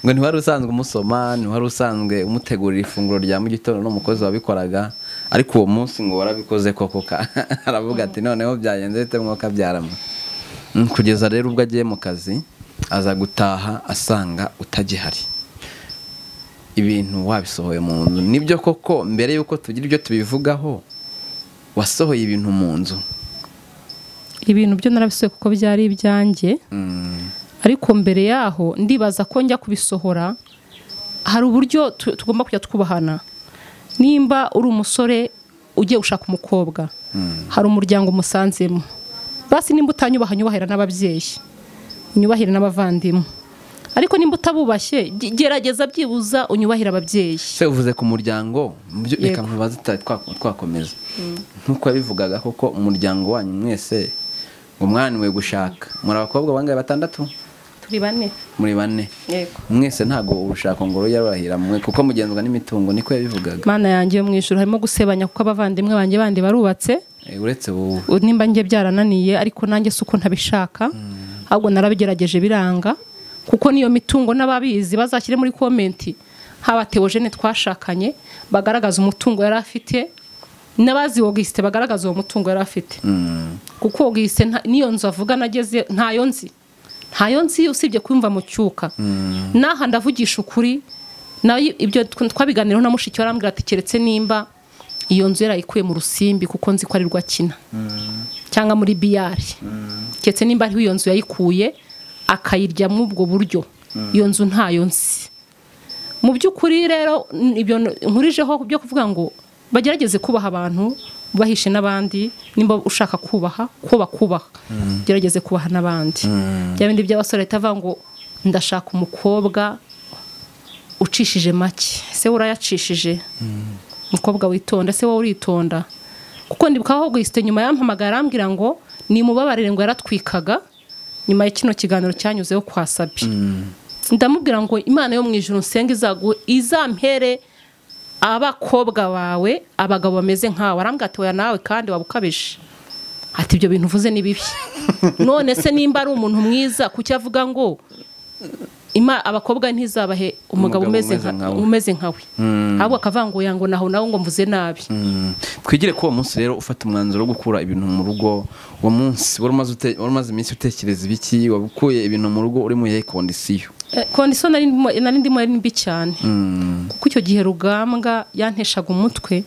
ngo ntiwari usanzwe umusoma ntiwari usanzwe umutegurira ifunguro rya mu gitondo n'umukozi wabikoraga ariko uwo munsi ngo warabikoze koko ka- aravuga ati noneho byagenze bite mwuka byarama Mm, kugeza rero ubwo agiye mu kazi aza gutaha asanga utagihari ibintu wabisohoye mu nzu nibyo koko mbere y'uko tugira ibyo tubivugaho wasohoye ibintu mu nzu ibintu byo narabisohoye kuko byari ibyanjye Mm, ariko mbere yaho ndibaza ko njya kubisohora hari uburyo tu- tugomba kujya twubahana nimba uri umusore ugiye gushaka umukobwa hari umuryango umusanzemo basi nimba utanyubaha nyubahira n'ababyeyi unyubahire n'abavandimwe ariko nimba utabubashye ge- gerageza byibuza unyubahire ababyeyi se uvuze ku muryango mu byo- reka Yego. ntubaze tuta- twa- twakomeza nk'uko yabivugaga koko umuryango wanyu mwese ngo mwananiwe gushaka muri abakobwa bangahe batandatu turi bane muri bane mwese ntabwo urushako ngo rujya rurahira mwe kuko mugenzwa n'imitungo niko yabivugaga mana yanjye yo mu ijuru harimo gusebanya kuko abavandimwe banjye bandi barubatse Eh, uretse wowe nimba njye byarananiye ariko nanjye si uko ntabishaka ahubwo narabigerageje biranga kuko niyo mitungo n'ababizi bazashyire muri komenti haba teogene twashakanye bagaragaza umutungo yari afite n'abazi wogisite bagaragaza uwo mutungo yari afite Mm. kuko bwise nta- n'iyo nzu avuga nageze ntayo nzi ntayo nzi usibye kumva mu cyuka n'aha ndavugisha ukuri nayo ibyo tw- twabiganiraho na mushiki we arambwira ati keretse nimba iyo nzu yarayikuye mu rusimbi kuko nzi ko ari rwo akina cyangwa muri biyari keretse nimba ariho iyo nzu yayikuye akayiryamo ubwo buryo iyo nzu ntayo nzi mu by'ukuri rero n- ibyo n- nkurijeho byo kuvuga ngo bagerageze kubaha abantu bahishe n'abandi nimba ushaka kubaha ko bakubaha gerageze kubaha n'abandi bya bindi by'abasore leta avuga ngo ndashaka umukobwa ucishije make ese urayacishije umukobwa witonda ese wowe uritonda kuko ndibukaho guhita nyuma yampamagara arambwira ngo nimubabarire ngo yaratwikaga nyuma ya kino kiganiro cyanyuzeho kwa sabi ndamubwira ngo imana yo mu ijoro nsenga izagu izampere abakobwa bawe abagabo bameze nkawe arambwira ati oya nawe kandi waba ukabije ati ibyo bintu uvuze ni bibi none se nimba ari umuntu mwiza kuki avuga ngo ima abakobwa ntizabahe umugabo Umugabo umeze umeze nka- nkawe. umeze nkawe ahubwo akavuga ngo yango naho nawe ngo mvuze nabi Mm. twigire ko uwo munsi rero ufata umwanzuro wo gukura ibintu mu rugo uwo munsi wari umaze ute- wari umaze iminsi utekereza ibiki wabukuye ibintu mu rugo uri mu yihe kondisiyo Eh, kondisiyo nari ndimo- nari ndimo ari mbi cyane Mm. kuko icyo gihe rugambwa yanteshaga umutwe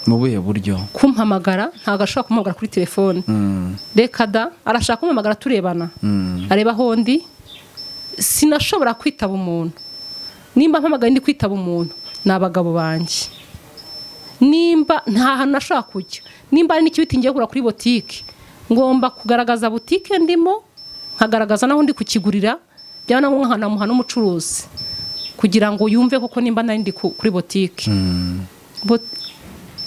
mu buhe buryo kumpamagara ntabwo ashobora kumpamagara kuri telefone Mm. reka da arashaka kumpamagara turebana Mm. areba hondi sinashobora kwitaba umuntu nimba mpamagaye ndi kwitaba umuntu ni abagabo banjye nimba nta hantu nashobora kujya nimba hari n'ikibiti ngiye kugura kuri botike ngomba kugaragaza botike ndimo nkagaragaza n'aho ndi kukigurira byaba na ngombwa nkanamuha n'umucuruzi kugira ngo yumve koko nimba nari ndi ku- kuri botike Bo-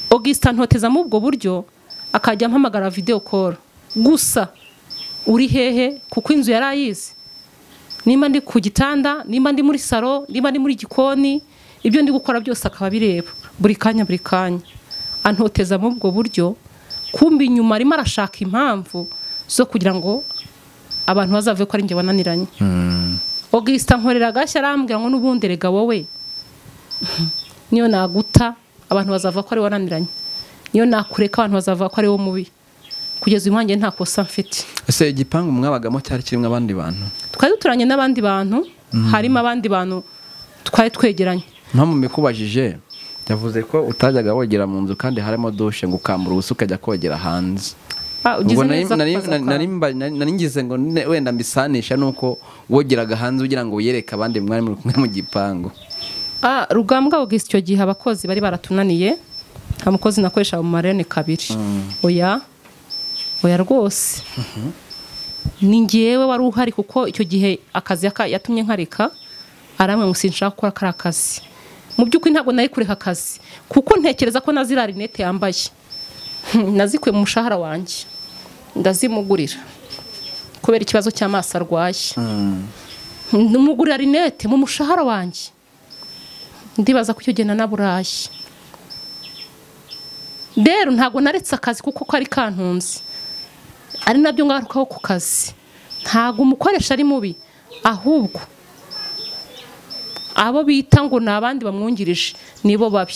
augustin ntotezamo ubwo buryo akajya ampamagara videwo koro gusa uri hehe kuko inzu yari ayizi nimba ndi ku gitanda nimba ndi muri salo nimba ndi muri gikoni ibyo ndi gukora byose akaba abireba buri kanya buri kanya antotezamo ubwo buryo kumbi inyuma arimo arashaka impamvu zo kugira ngo abantu bazave ko ari njye wananiranye Mm. augustin nkorera agashya arambwira ngo n'ubundi erega wowe niyo naguta abantu bazava ko ari wananiranye niyo nakureka abantu bazava ko ari wo mubi kugeza uyu mwanya nta kosa mfite ese igipangu mwabagamo cyari kirimo abandi bantu twari duturanye n'abandi bantu harimo abandi bantu twari twegeranye mpamvu mbikubajije yavuze ko utajyaga wogera mu nzu kandi harimo dushe ngo ukambura ubusa ukajya kogera hanze Ah, ugize ubwo nari- neza nari- kukaza kwawe. nari mba- nari- nari ngize ngo ne- wenda mbisanisha nuko wogeraga hanze ugira ngo wiyereke abandi mwari muri kumwe mu gipangu Ah, rugambwa augustin icyo gihe abakozi bari baratunaniye nta mukozi nakoresha mu marene kabiri oya oya rwose ni ngewe wari uhari kuko icyo gihe akazi yaka- yatumye nkareka aramwe ngo sinshaka gukora kariya kazi mu by'ukuri ntabwo nari kureka akazi kuko ntekereza ko na ziriya rinete yambaye Hmm, nazikuye mu mushahara wanjye ndazimugurira kubera ikibazo cy'amaso arwaye ndumugurira rinete mu mushahara wanjye ndibaza ko icyo gihe nanaburaye rero ntabwo naretse akazi kuko kari kantunze ari nabyo ngarukaho ku kazi ntabwo umukoresha ari mubi ahubwo abo bita ngo ni abandi bamwungirije nibo babi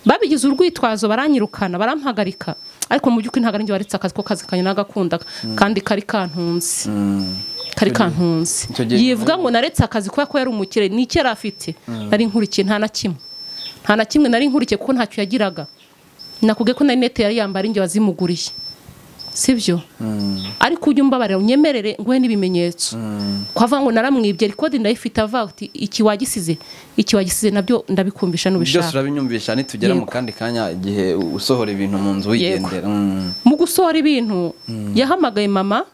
babigize urwitwazo baranyirukana barampagarika ariko mu by'ukuri ntabwo ari njye waretse akazi ko kazi kanjye nagakundaga kandi kari kantunze kari kantunze icyo gihe- yivuga ngo naretse akazi kubera ko yari umukire ni icyo yari afite nari nkurikiye nta na kimwe nta na kimwe nari nkurikiye kuko ntacyo yagiraga nakubwiye ko na rinete yari yambaye ari njye wazimuguriye sibyo ariko ujye umbabarira unyemerere nguhe n'ibimenyetso ko avuga ngo naramwibye rikodi ndayifite avuga ati iki wagisize iki wagisize nabyo ndabikumvisha byose n'ubishaka urabinyumvisha nitugera mu Yego. kandi kanya igihe usohora ibintu mu nzu wigendera Mm. mu gusohora ibintu yahamagaye mama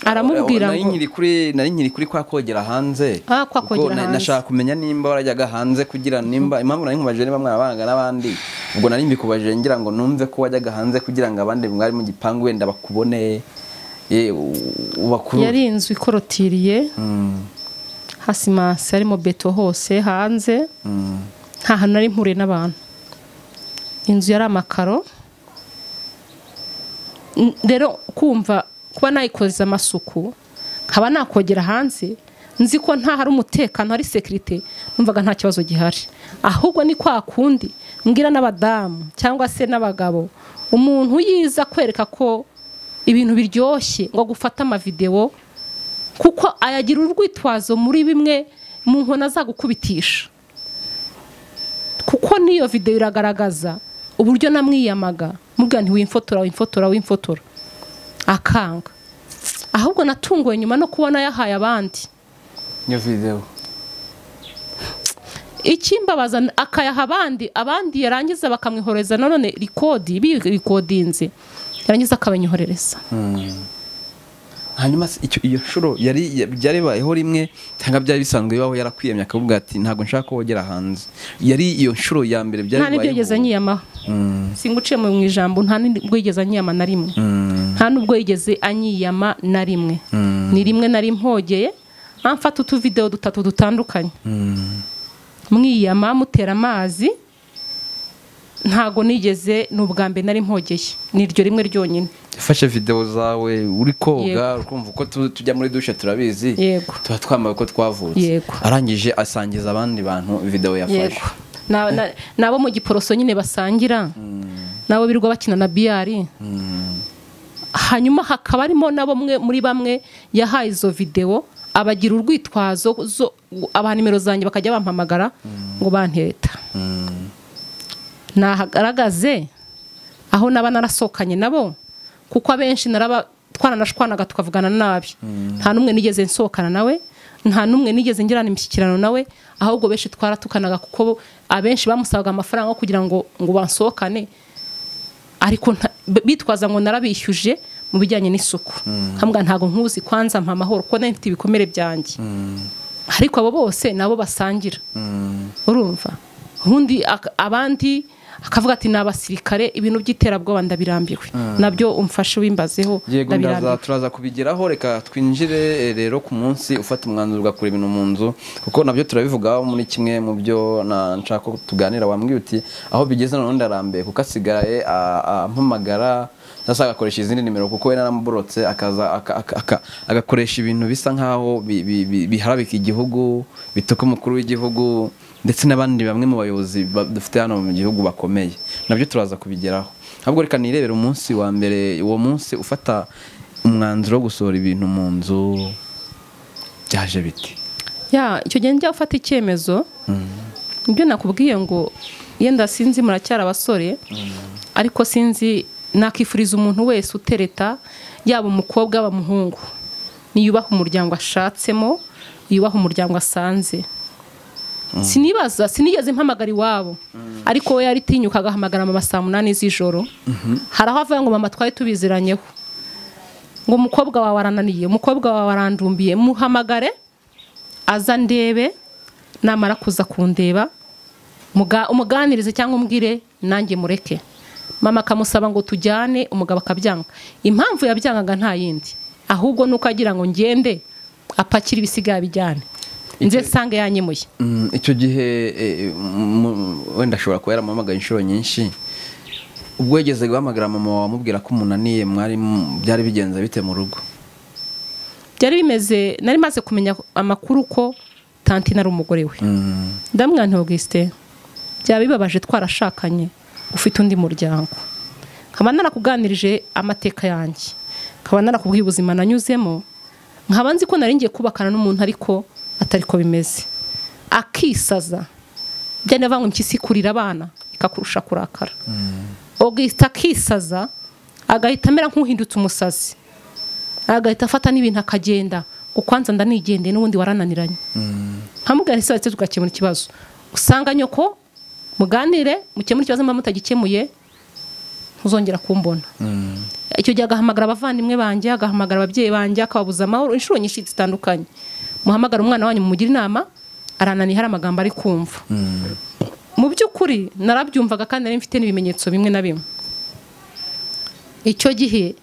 aramubwira nari ngo nkiri kuri nari nkiri kuri kwa kogera hanze Ah, kwa Kuko kogera na- hanze. nashaka kumenya nimba warajyaga hanze kugira nimba impamvu nari nkubajije niba mwarabanaga n'abandi ubwo nari mbikubajije ngira ngo numve ko wajyaga hanze kugira ngo abandi mwari mu gipangu wenda bakubone ye, u- ubakuru yari inzu ikorotiriye Mm, hasimansi harimo beto hose hanze mm, nta hantu nari mpuriye n'abantu inzu yari amakaro N- rero kumva kuba nayikoreza amasuku nkaba nakogera hanze nzi ko nta hari umutekano hari sekirite numvaga nta kibazo gihari ahubwo ni kwa kundi mbwira n'abadamu cyangwa se n'abagabo umuntu yiza kwereka ko ibintu biryoshye ngo gufate amavidewo kuko ayagira urwitwazo muri bimwe mu nkona zagukubitisha kuko n'iyo videwo iragaragaza uburyo namwiyamaga mubwira nti wimfotora wimfotora wimfotora akanga ahubwo natunguwe nyuma no kubona yahaye abandi iyo videwo ikimbabaza akayaha abandi abandi yarangiza bakamwihoreza nanone rikodi birikodinze yarangiza akabanyoherereza hanyuma se icyo iyo nshuro yari byaribayeho rimwe cyangwa byari bisanzwe bibaho yarakwiyemye akavuga ati ntabwo nshaka kogera hanze yari iyo nshuro ya mbere nta n'ibyo yigeze byaribayeho anyiyamaho singuciye mu ijambo nta n'ubwo yigeze anyiyama na rimwe nta n'ubwo yigeze anyiyama na rimwe ni rimwe nari mpogeye amfata utuvidewo dutatu dutandukanye mwiyama mutera amazi ntago nigeze ni ubwa mbere nari mpogeye ni iryo rimwe ryonyine yafashe videwo zawe uri koga Yego. ukumva uko tu- tujya muri dushe turabizi Yego. tuba twambaye uko twavutse Yego. arangije asangiza abandi bantu videwo yafashe Na- na- n'abo mu giporoso nyine basangira n'abo birirwa bakina na biyari hanyuma hakaba harimo na bamwe muri bamwe yahaye izo videwo abagira urwitwazo zo- aba nimero zanjye bakajya bampamagara ngo banteta nahagaragaze aho naba narasohokanye nabo kuko abenshi naraba twaranashwanaga tukavugana nabi nta n'umwe nigeze nsohokana nawe nta n'umwe nigeze ngirana imishyikirano nawe ahubwo benshi twaratukanaga kuko bo- abenshi bamusabaga amafaranga yo kugira ngo ngo bansohokane ariko nta- b- bitwaza ngo narabishyuje mu bijyanye n'isuku nkambwa ntabwo nkuzi kwanza mpa amahoro kuko nari mfite ibikomere byanjye ariko abo bose nabo basangira urumva ubundi ak- abandi akavuga ati ni abasirikare ibintu by'iterabwoba ndabirambiwe nabyo umfashe wimbazeho yego ndaza ndabirambiwe turaza kubigeraho reka twinjire eh, rero ku munsi ufata umwanzuro ugakura ibintu mu nzu kuko nabyo turabivugaho muri kimwe mu byo na- nshaka ko tuganira wambwiye uti aho bigeze noneho ndarambiye kuko asigaye a- ampamagara cyangwa se agakoresha izindi nimero kuko we naramuborotse akaza aka- aka- aka- agakoresha ibintu bisa nk'aho bi- bi- bi- biharabika igihugu bituka umukuru w'igihugu ndetse n'abandi bamwe mu bayobozi ba- dufite hano mu gihugu bakomeye nabyo turaza kubigeraho ahubwo reka nirebera umunsi wa mbere uwo munsi ufata umwanzuro wo gusohora ibintu mu nzu byaje biti ya icyo gihe njya gufata icyemezo ibyo nakubwiye ngo yenda sinzi muracyari abasore ariko sinzi nakifuriza umuntu wese utereta yaba umukobwa yaba umuhungu niyubaha umuryango ashatsemo yubaha umuryango asanze sinibaza sinigeze mpamagara iwabo ariko we yaritinyuka agahamagara mama saa munani z'ijoro hari aho avuga ngo mama twari tubiziranyeho ngo umukobwa wawe arananiye umukobwa wawe arandumbiye muhamagare aza ndebe namara kuza kundeba muga- umuganirize cyangwa umbwire nanjye mureke mama akamusaba ngo tujyane umugabo akabyanga impamvu yabyangaga nta yindi ahubwo ni uko agira ngo ngende apakire ibisigaye bijyane nze nsanga yanyemuye Mm, icyo gihe eh, mu- wenda ashobora kuba yaramuhamagaye inshuro nyinshi ubwo yageze guhamagara mama wawe amubwira ko umunaniye mwari mu- byari bigenze bite mu rugo byari bimeze nari maze kumenya amakuru ko tanti nari umugore we Mm, ndamwira nti augustin byaba bibabaje twarashakanye ufite undi muryango nkaba narakuganirije amateka yanjye nkaba narakubwiye ubuzima nanyuzemo nkaba nzi ko nari ngiye kubakana n'umuntu ariko atari ko bimeze akisaza byari bivuga ngo impyisi kurira abana ikakurusha kurakara augustin akisaza agahita amera nk'uhindutse umusazi agahita afata n'ibintu akagenda ngo kwanza ndanigendeye n'ubundi warananiranye nkamubwira ese ndetse tugakemura ikibazo usanga nyoko muganire mukemure ikibazo mba mutagikemuye ntuzongera kumbona mm. icyo gihe agahamagara abavandimwe banjye agahamagara ababyeyi banjye akababuza amahoro inshuro nyinshi zitandukanye muhamagara umwana wanyu mumugire inama arananiye hari amagambo ari kumva mu by'ukuri narabyumvaga kandi nari mfite n'ibimenyetso bimwe na bimwe icyo gihe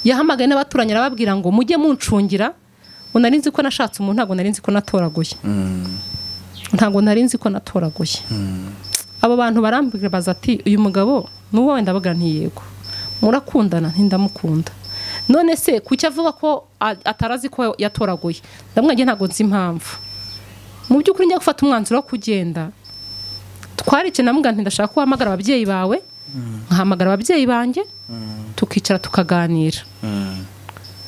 yahamagaye n'abaturanyi arababwira ngo mujye muncungira ngo nari nzi ko nashatse umuntu ntabwo nari nzi ko natoraguye ntabwo nari nzi ko natoraguye abo bantu barambwira baza ati uyu mugabo n'uwo wenda baga ntiyego murakundana ntindamukunda none se kuki avuga ko a- atarazi ko yatoraguye ndamwenge ntabwo nzi impamvu mu by'ukuri njya gufata umwanzuro wo kugenda twarikina muganga ndashaka ko uhamagara ababyeyi bawe nkahamagara ababyeyi banjye tukicara tukaganira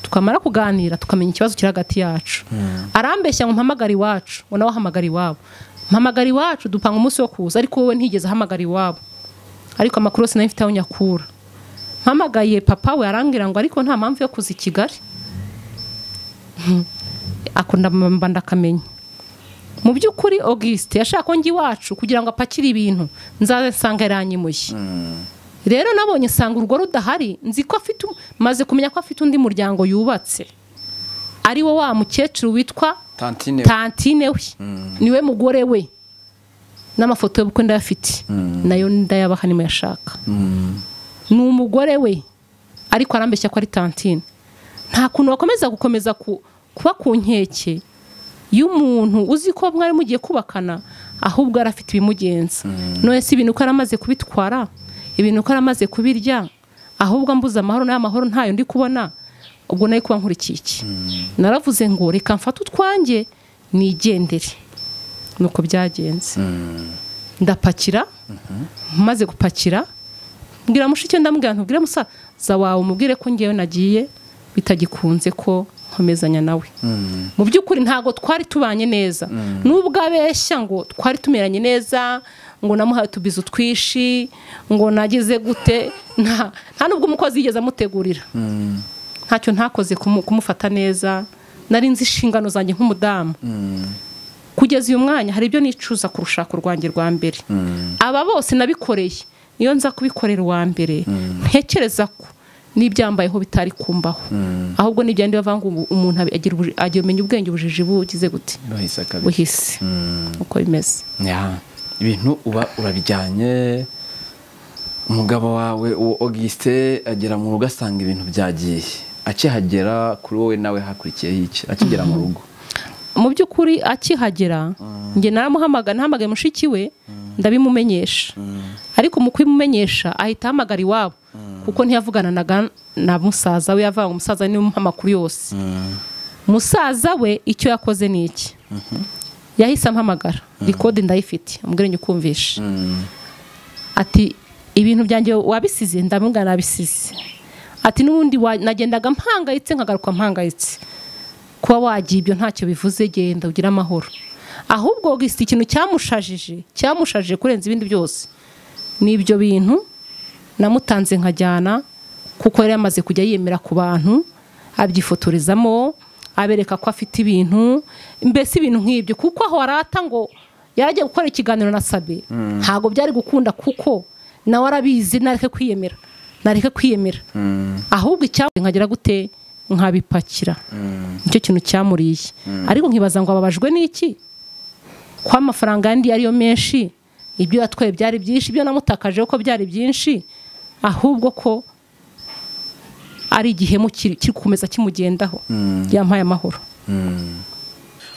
tukamara kuganira tukamenya ikibazo kiri hagati yacu arambeshya ngo mpamagare iwacu we nawe ahamagara iwabo mpamagara iwacu dupanga umunsi wo kuza ariko wowe ntigeze ahamagara iwabo ariko amakuru yose nayo mfite aho nyakura mpamagaye papa we arambwira ngo ariko nta mpamvu yo kuza i kigali akunda mba ndakamenya mu by'ukuri augusite yashaka ko njya iwacu kugira ngo apakire ibintu nzasanga yaranyimuye rero nabonye nsanga urugo rudahari nzi ko afite maze kumenya ko afite undi muryango yubatse ari wo wa mukecuru witwa tantine tantine we niwe mugore we n'amafoto y'ubukwe ndayafite nayo ndayabaha yashaka ni umugore we ariko arambeshya ko ari tantine nta kuntu wakomeza gukomeza kuba ku nkeke y'umuntu uzi ko mwari mugiye kubakana ahubwo yari afite ibimugenza none si ibintu ko yari amaze kubitwara ibintu ko yari amaze kubirya ahubwo ambuze amahoro n'amahoro ntayo ndi kubona ubwo nayo kuba nkurikiye iki naravuze ngo reka mfate utwanjye nigendere nuko byagenze ndapakira maze gupakira mbwira mushiki ndamubwira ntubwire musaza wawe umubwire ko ngewe nagiye bitagikunze ko nkomezanya nawe mu by'ukuri ntabwo twari tubanye neza n'ubwo abeshya ngo twari tumeranye neza ngo namuhaye utubizo twishi ngo nagize gute nta n'ubwo umukozi yigeze amutegurira ntacyo ntakoze kumufata neza nari nzi inshingano zanjye nk'umudamu kugeza uyu mwanya hari ibyo nicuza ku rushako rwanjye rwa mbere aba bose nabikoreye niyo nza kubikorera uwa mbere ntekereza ko n'ibyambayeho bitari kumbaho ahubwo n'ibyandi bavanga umuntu agira umenya ubwenge ubujiji bugize gute buhise uko bimeze ibintu uba urabijyanye umugabo wawe uwo augustin agera mu rugo asanga ibintu byagiye akihagera kuri wowe nawe hakurikiyeho iki akigera mu rugo mu by'ukuri akihagera njye naramuhamagara ntahamagaye mushiki we ndabimumenyesha ariko mu kubimumenyesha ahita ahamagara iwabo kuko ntiyavuganaga na musaza we yavanga umusaza niwe umuha amakuru yose musaza we icyo yakoze ni iki yahise ampamagara rikode ndayifite umubwire njye ukumvishe ati ibintu byanjye wabisize ndamubwira nabisize ati n'ubundi nagendaga mpangayitse nkagaruka mpangayitse kuba wagiye ibyo ntacyo bivuze genda ugire amahoro ahubwo gusa ikintu cyamushajije cyamushajije kurenza ibindi byose ni ibyo bintu namutanze nkajyana kuko yari yamaze kujya yemera ku bantu abyifotorezamo abereka ko afite ibintu mbese ibintu nk'ibyo kuko aho arata ngo yaragiye gukora ikiganiro na sabe ntabwo byari gukunda kuko nawe arabizi nareke kwiyemera nareke kwiyemera ahubwo icyabonye nkagira gute nkabipakira nicyo kintu cyamuriye ariko nkibaza ngo ababajwe n'iki ko amafaranga yandi ariyo menshi ibyo yatwaye byari byinshi ibyo namutakaje ko byari byinshi ahubwo ko ari igihemu kiri gukomeza kimugendaho yampaye amahoro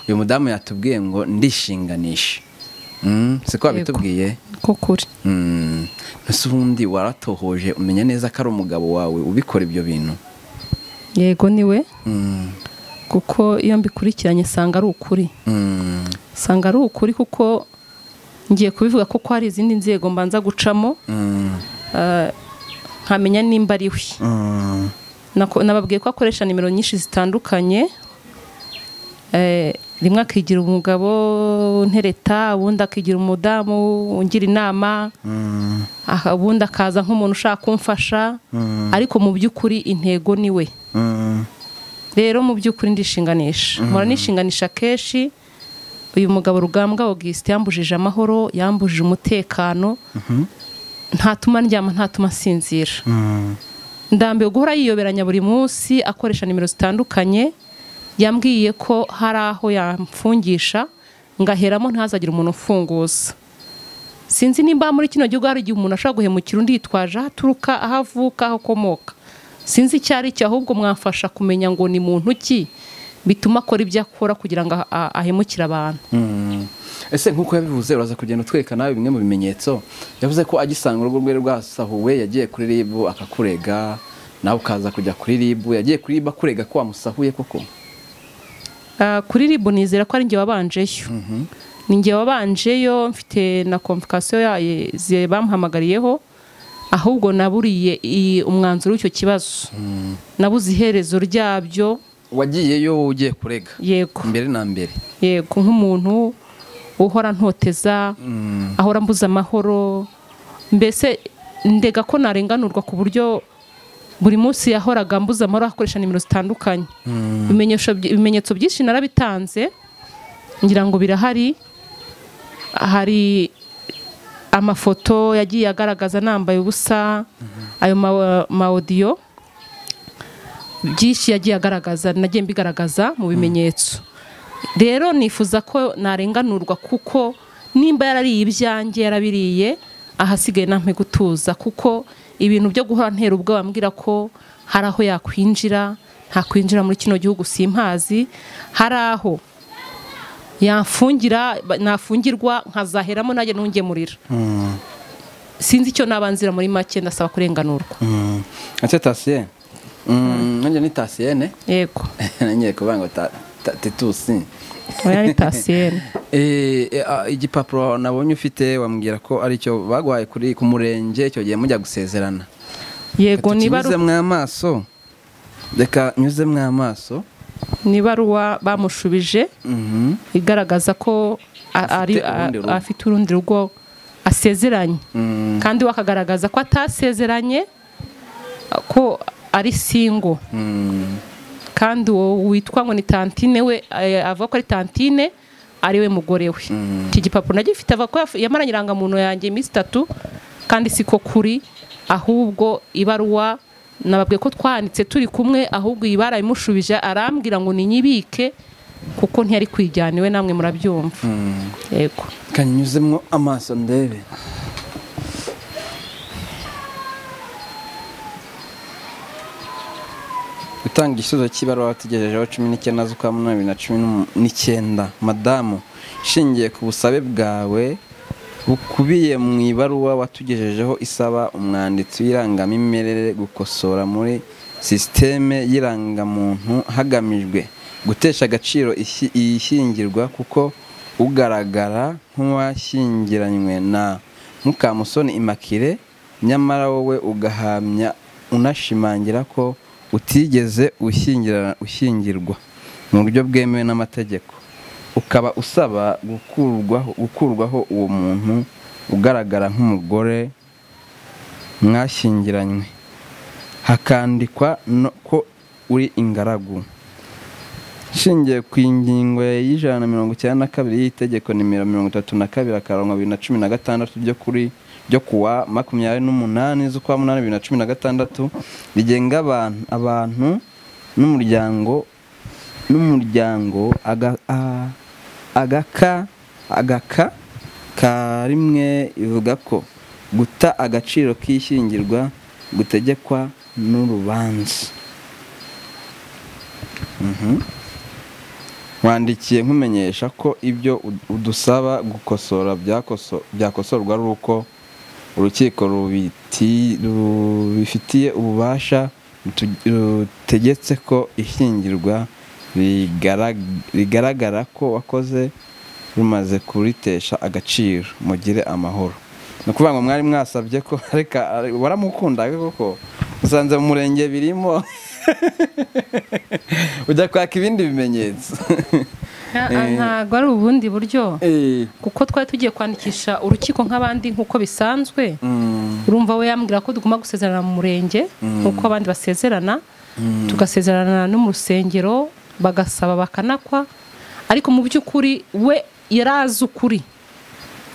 uyu mudamu yatubwiye ngo ndishinganishe si ko wabitubwiye ko kuri mbese ubundi waratohoje umenya neza ko ari umugabo wawe ubikora ibyo bintu yego ni we kuko iyo mbikurikiranye usanga ari ukuri usanga ari ukuri kuko ngiye kubivuga ko hari izindi nzego mbanza gucamo nkamenya nimba ari we nababwiye ko akoresha nimero nyinshi zitandukanye rimwe akigira umugabo ntereta ubundi akigira umudamu ungira inama ubundi akaza nk'umuntu ushaka kumfasha ariko mu by'ukuri intego ni we rero mu by'ukuri ndishinganisha mpora nishinganisha kenshi uyu mugabo rugambwa augustin yambujije amahoro yambujije umutekano ntatuma ndyama ntatuma nsinzira ndambiwe guhora yiyoberanya buri munsi akoresha nimero zitandukanye yambwiye ko hari aho yamfungisha ngaheramo ntazagire umuntu ufunguza sinzi nimba muri kino gihugu hari igihe umuntu ashobora guhemukira undi yitwaje aho aturuka aho avuka aho akomoka sinzi icyo ari cyo ahubwo mwamfasha kumenya ngo ni muntu ki bituma akora ibyo akora kugira ngo ahemukire abantu ese nk'uko yabivuze uraza kugenda utwereka nawe bimwe mu bimenyetso yavuze ko agisanga urugo rwe rwasahuwe yagiye kuri ribu akakurega nawe ukaza kujya kuri ribu yagiye kuri ribu akurega ko wamusahuye koko kuri ribu nizera ko ari njye wabanjeyo ni njye wabanjeyo mfite na komvikasiyo bamuhamagariyeho ahubwo naburiye i- umwanzuro w'icyo kibazo nabuze iherezo ryabyo wagiyeyo wowe ugiye kurega yego mbere na mbere yego nk'umuntu uhora ntoteza ahora mbuze amahoro mbese ndega ko narenganurwa ku buryo buri munsi yahoraga mbuze amahoro akoresha nimero zitandukanye Ibimenyesho by- ibimenyetso byinshi narabitanze ngira ngo birahari hari amafoto yagiye agaragaza nambaye ubusa ayo ma- ma audio byinshi yagiye agaragaza nagiye mbigaragaza mu bimenyetso rero nifuza ko narenganurwa kuko nimba yarariye ibyanjye yarabiriye ahasigaye nampe gutuza kuko ibintu byo guhora ntera ubwoba ambwira ko hari aho yakwinjira ntakwinjira muri kino gihugu simpazi hari aho yamfungira ba- nafungirwa nkazaheramo nanjye ntungemurira sinzi icyo nabanzira muri make ndasaba kurenganurwa ese tasiyene nanjye ni tasiyene yego nongeye kuvuga ngo ta- ta- titusi oya ni tasiyene Eh, eh, ah, igipapuro nabonye ufite wambwira ko aricyo baguhaye kuri ku murenge icyo gihe mujya gusezerana yego niba ari- nyuzemwo amaso reka nyuzemwo amaso ni ibaruwa bamushubije Mhm. igaragaza ko a- ari- Afite urundi rugo. a- afite urundi rugo asezeranye Mm. kandi we akagaragaza ko atasezeranye ko ari singo Mm. kandi uwo witwa ngo ni tantine we eh, avuga ko ari tantine ari we mugore we iki gipapuro nagifite avuga ko yaf- yamaranye irangamuntu yanjye iminsi itatu kandi siko kuri ahubwo ibaruwa nababwiye ko twanditse turi kumwe ahubwo iyi barayimushubije arambwira ngo ninyibike kuko ntiyari kwijyana iwe namwe murabyumva yego kanyuzemwo amaso ndebe gutanga igisubizo cy'ibaruwa tugejejeho cumi n'icyenda z'ukwa munani bibiri na cumi n'umu- n'icyenda madamu ishingiye ku busabe bwawe bukubiye mu ibaruwa watugejejeho isaba umwanditsi w'irangamimerere gukosora muri sisiteme y'irangamuntu hagamijwe gutesha agaciro ishi- iyishyingirwa kuko ugaragara nk'uwashyingiranywe na mukamusoni imakire nyamara wowe ugahamya unashimangira ko utigeze ushyingira- ushyingirwa mu buryo bwemewe n'amategeko ukaba usaba gukurwaho gukurwaho uwo muntu ugaragara nk'umugore mwashyingiranywe hakandikwa no- ko uri ingaragu Shingiye ku ngingo y'ijana na mirongo icyenda na kabiri y'itegeko nimero mirongo itatu na kabiri akarongo bibiri na cumi na gatandatu ryo kuri ryo kuwa makumyabiri n'umunani z'ukwa munani bibiri na cumi na gatandatu rigenga abantu abantu n'umuryango n'umuryango aga- a- agaka agaka ka rimwe ivuga ko guta agaciro k'ishyingirwa gutegekwa n'urubanza wandikiye nkumenyesha ko ibyo ud- udusaba gukosora byakoso- byakosorwa ari uko urukiko rubiti- rubifitiye ububasha rutu- rutegetse ko ishyingirwa rigara- rigaragara ko wakoze rumaze kuritesha agaciro mugire amahoro ni ukuvuga ngo mwari mwasabye ko reka waramukundaga koko usanze mu murenge birimo ujya kwaka ibindi bimenyetso ntabwo ari ubundi buryo Eh, kuko twari tugiye kwandikisha urukiko nk'abandi nk'uko bisanzwe mm, urumva we yambwira ko tugomba gusezerana mu murenge nk'uko abandi basezerana tugasezerana no mu rusengero bagasaba bakanakwa ariko mu by'ukuri we yari azi ukuri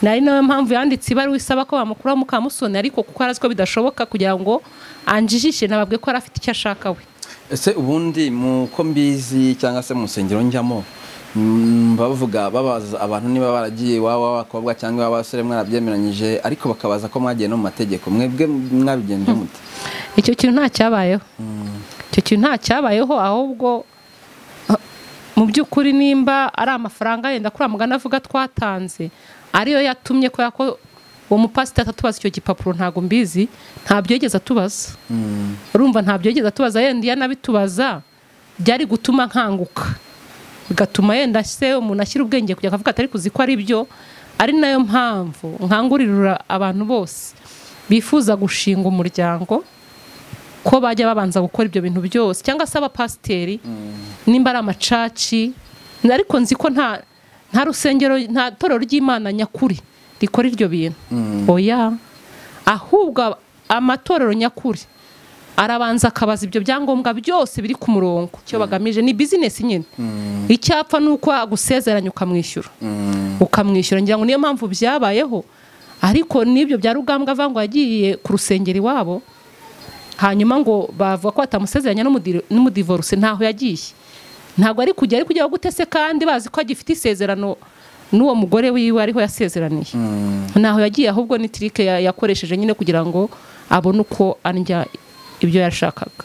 nari nayo mpamvu yanditse ibaruwa isaba ko bamukuraho mukamusoni ariko kuko yari azi ko bidashoboka kugira ngo anjijishe nababwe ko yari afite icyo ashaka we ese ubundi mu ko mbizi cyangwa se mu rusengero njyamo mm, bavuga babaza abantu niba baragiye waba abakobwa cyangwa waba abasore mwarabyemeranyije ariko bakabaza ko mwagiye no mu mategeko mwebwe mwabigenje mute icyo kintu nta cyabayeho icyo kintu nta cyabayeho ahubwo ah, mu by'ukuri nimba ari amafaranga yenda kuri mugana avuga twatanze ariyo yatumye kubera ko uwo mupasiteri atatubaza icyo gipapuro ntabwo mbizi ntabyo yigeze atubaza Mm, urumva ntabyo yigeze atubaza yenda iyo anabitubaza byari gutuma nkanguka bigatuma yenda se umuntu ashyira ubwenge kujya akavuga atari kuzi ko ari byo ari nayo mpamvu nkangurira abantu bose bifuza gushinga umuryango ko bajya babanza gukora ibyo bintu byose cyangwa se abapasiteri nimba ari amacaci ariko nzi ko nta nta rusengero nta torero ry'imana nyakuri rikora iryo bintu oya ahubwo amatorero nyakuri arabanza akabaza ibyo byangombwa byose biri ku murongo icyo bagamije ni bizinesi nyine icyapfa ni uko agusezeranya ukamwishyura ukamwishyura ngira ngo niyo mpamvu byabayeho ariko n'ibyo bya rugambwa avango yagiye ku rusengero iwabo hanyuma ngo bavuga ko batamusezeranya n'umudivoruse ntaho yagiye ntabwo ari kujya ari kujya gutese kandi bazi ko agifite isezerano n'uwo mugore wiwe ariho yasezeraniye ntaho yagiye ahubwo ni tirike ya- yakoresheje nyine kugira ngo abone uko andya ibyo yashakaga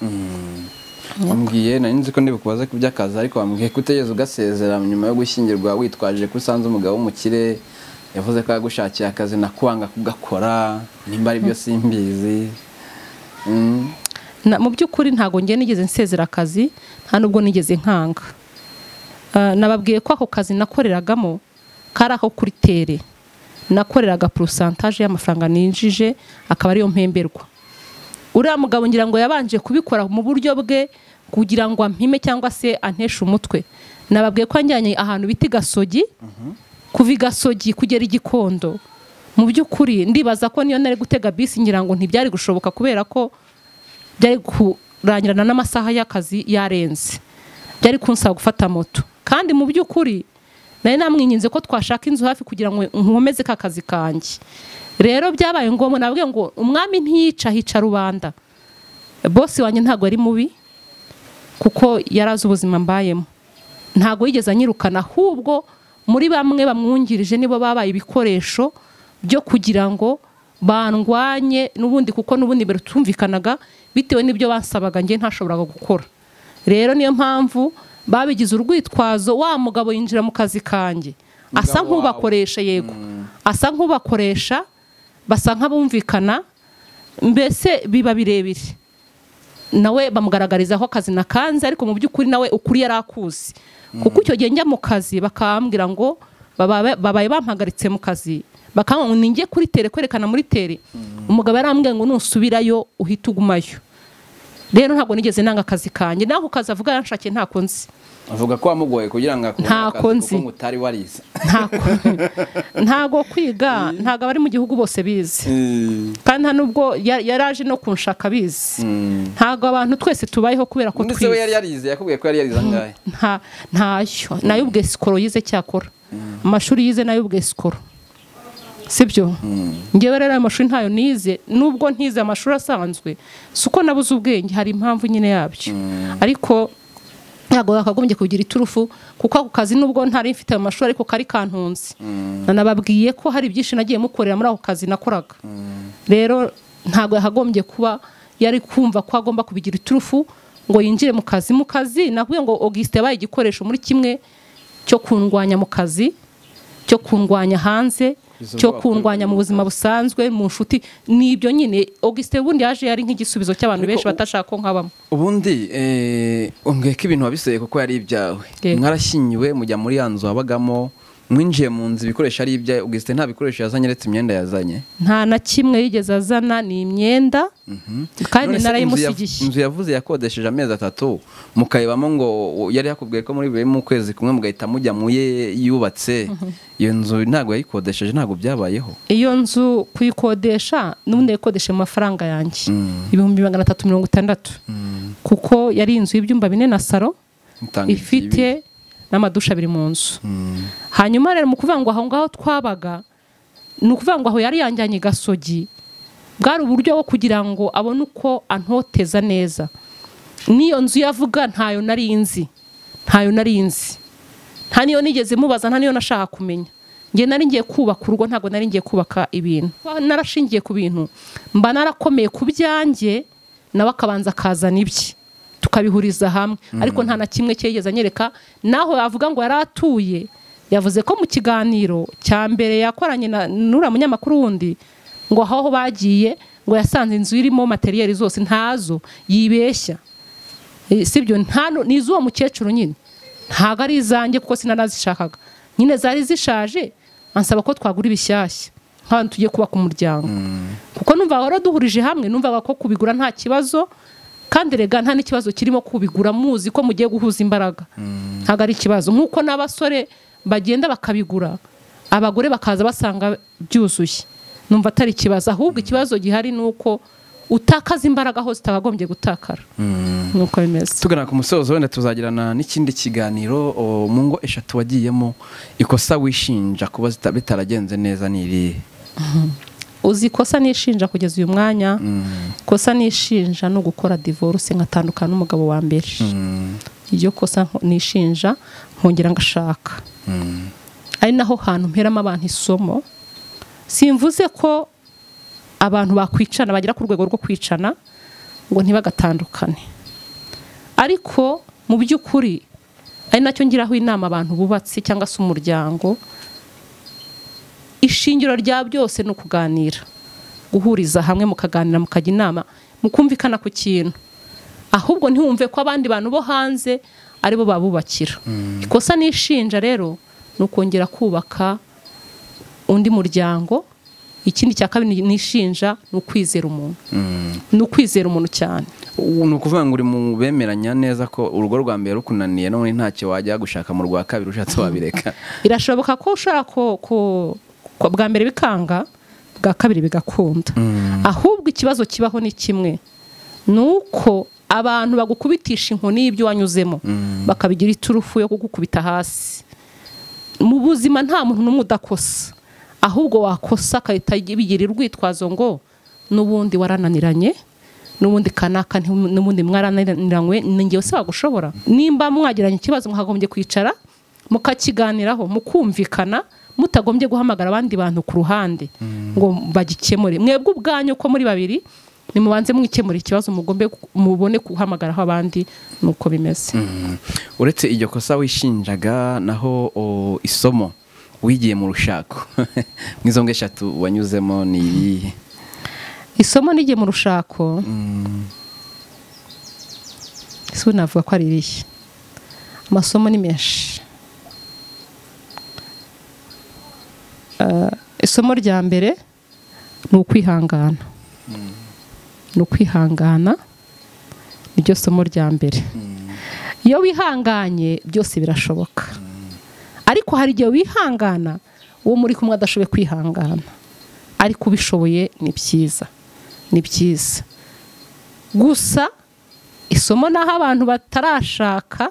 wambwiye nari nzi ko ndibukubaze ku by'akazi ariko wambwiye ko utegereza ugasezera nyuma yo gushyingirwa witwaje ko usanze umugabo w'umukire yavuze ko yagushakiye akazi nakwanga kugakora nimba ari byo simbizi Mm. Na- mu by'ukuri ntabwo ngiye nigeze nsezera akazi nta nubwo nigeze nkanga Ah, nababwiye ko ako kazi nakoreragamo kari ako kuri tere nakoreraga porosantaje y'amafaranga ninjije akaba ariyo mpemberwa uriya mugabo ngira ngo yabanje kubikora mu buryo bwe kugira ngo ampime cyangwa se anteshe umutwe nababwiye ko anjyanye ahantu bita i gasogi kuva i gasogi kugera i gikondo mu by'ukuri ndibaza ko niyo nari gutega bisi ngira ngo ntibyari gushoboka kubera ko byari kurangirana n'amasaha y'akazi yarenze byari kunsaba gufata moto kandi mu by'ukuri nari namwinginze ko twashaka inzu hafi kugira ngo nkomeze ka kazi kanjye rero byabaye ngombwa nabwiye ngo umwami ntiyica hica rubanda bosi wanjye ntabwo ari mubi kuko yari azi ubuzima mbayemo ntabwo yigeze anyirukana ahubwo muri bamwe bamwungirije nibo babaye ibikoresho byo kugira ngo bandwanye n'ubundi kuko n'ubundi mbere tumvikanaga bitewe n'ibyo bansabaga njye ntashoboraga gukora rero niyo mpamvu babigize urwitwazo wa mugabo yinjira mu kazi kanjye asa Mugabo wawe. nk'ubakoresha yego asa nk'ubakoresha basa nk'abumvikana mbese biba birebire nawe bamugaragarizaho akazi na kanze ariko mu by'ukuri nawe ukuri yari akuzi kuko icyo gihe njya mu kazi bakambwira ngo baba- babaye bampagaritse mu kazi bakambwira ngo ninjye kuri tere kwerekana muri tere umugabo yarambwiye ngo nusubirayo uhite ugumayo rero ntabwo nigeze nanga akazi kanjye naho kazi avuga yanshakiye nta nzi avuga ko wamugoye kugira ngo akore Ntako akazi nzi. kuko ngo utari warize ntabwo ntago kwiga ntabwo abari mu gihugu bose bizi kandi nta nubwo ya- yaraje no kunshaka bizi ntabwo abantu twese tubayeho kubera ko ndetse we yari twize yarize yakubwiye ko yari yarize angahe nta ntayo nayo ubwe sikoro yize cyakora amashuri yize nayo ubwe sikoro sibyo ngewe rero ayo mashuri ntayo nize nubwo ntize amashuri asanzwe si uko nabuze ubwenge hari impamvu nyine yabyo ariko ntabwo wakagombye kugira iturufu kuko ako kazi nubwo ntari mfite ayo mashuri ariko kari kantunze nanababwiye ko hari byinshi nagiye mukorera muri ako kazi nakoraga rero ntabwo yakagombye kuba yari kumva ko agomba kubigira iturufu ngo yinjire mu kazi mu kazi nakubwiye ngo augusite yabaye igikoresho muri kimwe cyo kundwanya mu kazi cyo kundwanya hanze Izo cyo bwoko kundwanya mu buzima busanzwe mu nshuti ni ibyo nyine augusite ubundi yaje yari nk'igisubizo cy'abantu Ariko benshi u- batashaka ko nkabamo ubundi eh, umbwiye ko ibintu wabiseye kuko yari ibyawe Yego. mwarashyingiwe mujya muri ya nzu wabagamo mwinjiye mu nzu ibikoresho ari ibyawe ubwisite nta bikoresho yazanye uretse imyenda yazanye nta na kimwe yigeze azana ni imyenda kandi None se inzu yav- narayimusigiye inzu yavuze yakodesheje amezi atatu mukayibamo ngo yari yakubwiye ko muri buri mu kwezi kumwe mugahita mujya mu ye yubatse iyo nzu ntabwo yayikodesheje ntabwo byabayeho iyo nzu kuyikodesha n'ubundi yayikodesha mu mafaranga yanjye ibihumbi magana atatu mirongo itandatu kuko yari inzu y'ibyumba bine na saro Mutanga ibyo ifite n'amadusha abiri mu nzu ibi. hanyuma rero mu kuvuga ngo aho ngaho twabaga ni ukuvuga ngo aho yari yanjyanye i gasogi bwari uburyo bwo kugira ngo abone uko antoteza neza n'iyo nzu yavuga ntayo nari nzi ntayo nari nzi nta niyo nigeze mubaza nta niyo nashaka kumenya ngiye nari ngiye kubaka urugo ntabwo nari ngiye kubaka ibintu Kuba narashingiye ku bintu mba narakomeye ku byanjye nawe akabanza akazana ibye tukabihuriza hamwe ariko nta na kimwe cye yigeze anyereka naho yavuga ngo yari atuye yavuze ko mu kiganiro cya mbere yakoranye na n'uriya munyamakuru wundi ngo aho bagiye ngo yasanze inzu irimo materiyeri zose ntazo yibeshya Eh, sibyo nta nu- ni iz'uwo mukecuru nyine ntabwo ari izanjye kuko sinanazishakaga nyine zari zishaje ansaba ko twagura ibishyashya nk'abantu tugiye kubaka umuryango kuko numva wari duhurije hamwe numvaga ko kubigura nta kibazo kandi rega nta n'ikibazo kirimo kubigura muzi ko mugiye guhuza imbaraga ntabwo ari ikibazo nk'uko n'abasore bagenda bakabigura abagore bakaza basanga byuzuye numva atari ikibazo ahubwo ikibazo gihari ni uko utakaza imbaraga aho zitakagombye gutakara ni uko bimeze tugana ku musozo wenda tuzagirana n'ikindi kiganiro o, mu ngo eshatu wagiyemo ikosa wishinja kuba zita- bitaragenze neza ni irihe uzi ikosa nishinja kugeza uyu mwanya ikosa nishinja ni ugukora divorce nkatandukana n'umugabo wa mbere iryo kosa nko- nishinja nkongera ngashaka ari naho hantu mperamo abantu isomo simvuze ko abantu bakwicana bagera ku rwego rwo kwicana ngo ntibagatandukane ariko mu by'ukuri ari nacyo ngiraho inama abantu bubatse cyangwa se umuryango ishingiro rya byose ni ukuganira guhuriza hamwe mukaganira mukajya inama mukumvikana ku kintu ahubwo ntiwumve ko abandi bantu bo hanze aribo babubakira ikosa nishinja rero ni ukongera kubaka undi muryango ikindi cya kabiri nishinja ni ukwizera umuntu ni ukwizera umuntu cyane U- ni ukuvuga ngo uri mu bemeranya neza ko urugo rwa mbere rukunaniye none ntacyo wajya gushaka mu rwa kabiri ushatse wabireka birashoboka ko ushobora ko- ko- ko bwa mbere bikanga bwa kabiri bigakunda ahubwo ikibazo kibaho ni kimwe ni uko abantu bagukubitisha inkoni y'ibyo wanyuzemo bakabigira iturufu yo kugukubita hasi mu buzima nta muntu n'umwe udakosa ahubwo wakosa agahita bigira urwitwazo ngo n'ubundi warananiranye n'ubundi kanaka nti- n'ubundi mwarananiranywe ni ngewe se wagushobora nimba mwagiranye ikibazo mwagombye kwicara mukakiganiraho mukumvikana mutagombye guhamagara abandi bantu ku ruhande ngo bagikemure mwebwe ubwanyu uko muri babiri nimubanze mwikemura ikibazo mugombe mubone guhamagaraho abandi ni uko bimeze uretse iryo kosa wishinjaga naho o, isomo wigiye mu rushako mu izo ngo eshatu wanyuzemo ni irihe isomo n'igihe mu rushako ese ubu navuga ko ari irihe amasomo ni menshi Eh, isomo rya mbere ni ukwihangana ni ukwihangana niryo somo rya mbere iyo wihanganye byose birashoboka ariko hari igihe wihangana uwo muri kumwe adashoboye kwihangana ariko ubishoboye ni byiza ni byiza gusa isomo n'aho abantu batarashaka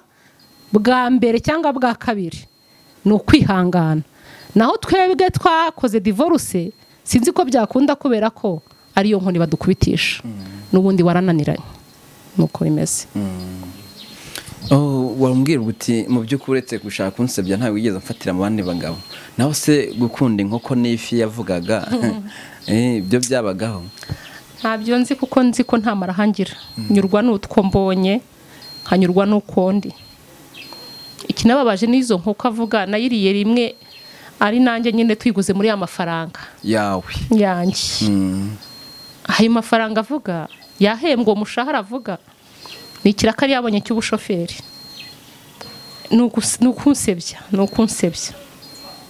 bwa mbere cyangwa bwa kabiri ni ukwihangana naho twebwe twakoze divorce sinzi ko byakunda kubera ko ariyo nkoni badukubitisha n'ubundi warananiranye nuko bimeze Oh, wambwira uti mu by'ukuri uretse gushaka kunsebya ntawe wigeze amfatira mu bandi bagabo naho se gukunda inkoko n'ifi yavugaga eh, ibyo byabagaho ntabyo nzi kuko nzi ko nta marahangira nyurwa n'utwo mbonye nkanyurwa n'uko ndi ikinababaje n'izo nk'uko avuga nayiriye rimwe ari nanjye nyine tuyiguze muri ya mafaranga yawe yanjye Mm. ayo mafaranga avuga yahembwa uwo mushahara avuga ni ikirakari yabonye cy'ubushoferi ni ugus- ni ukunsebya ni ukunsebya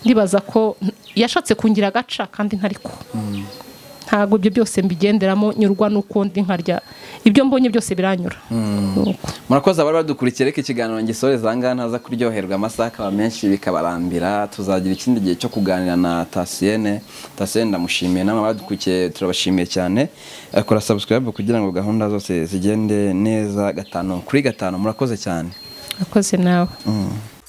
ndibaza ko yashatse kungira agaca kandi ntariko ntabwo ibyo byose mbigenderamo nyurwa n'uko ndi nkarya ibyo mbonye byose biranyura Nuko. murakoze abari badukurikiye reka ikiganiro ngisoreza aha ngaha ntaza kuryoherwa amasaha akaba menshi bikabarambira tuzagira ikindi gihe cyo kuganira na tasiyene tasiyene ndamushimiye namwe abadukurikiye turabashimiye cyane Eh, kora subscribe kugira ngo gahunda zose zigende neza gatanu kuri gatanu murakoze cyane Urakoze nawe Mm.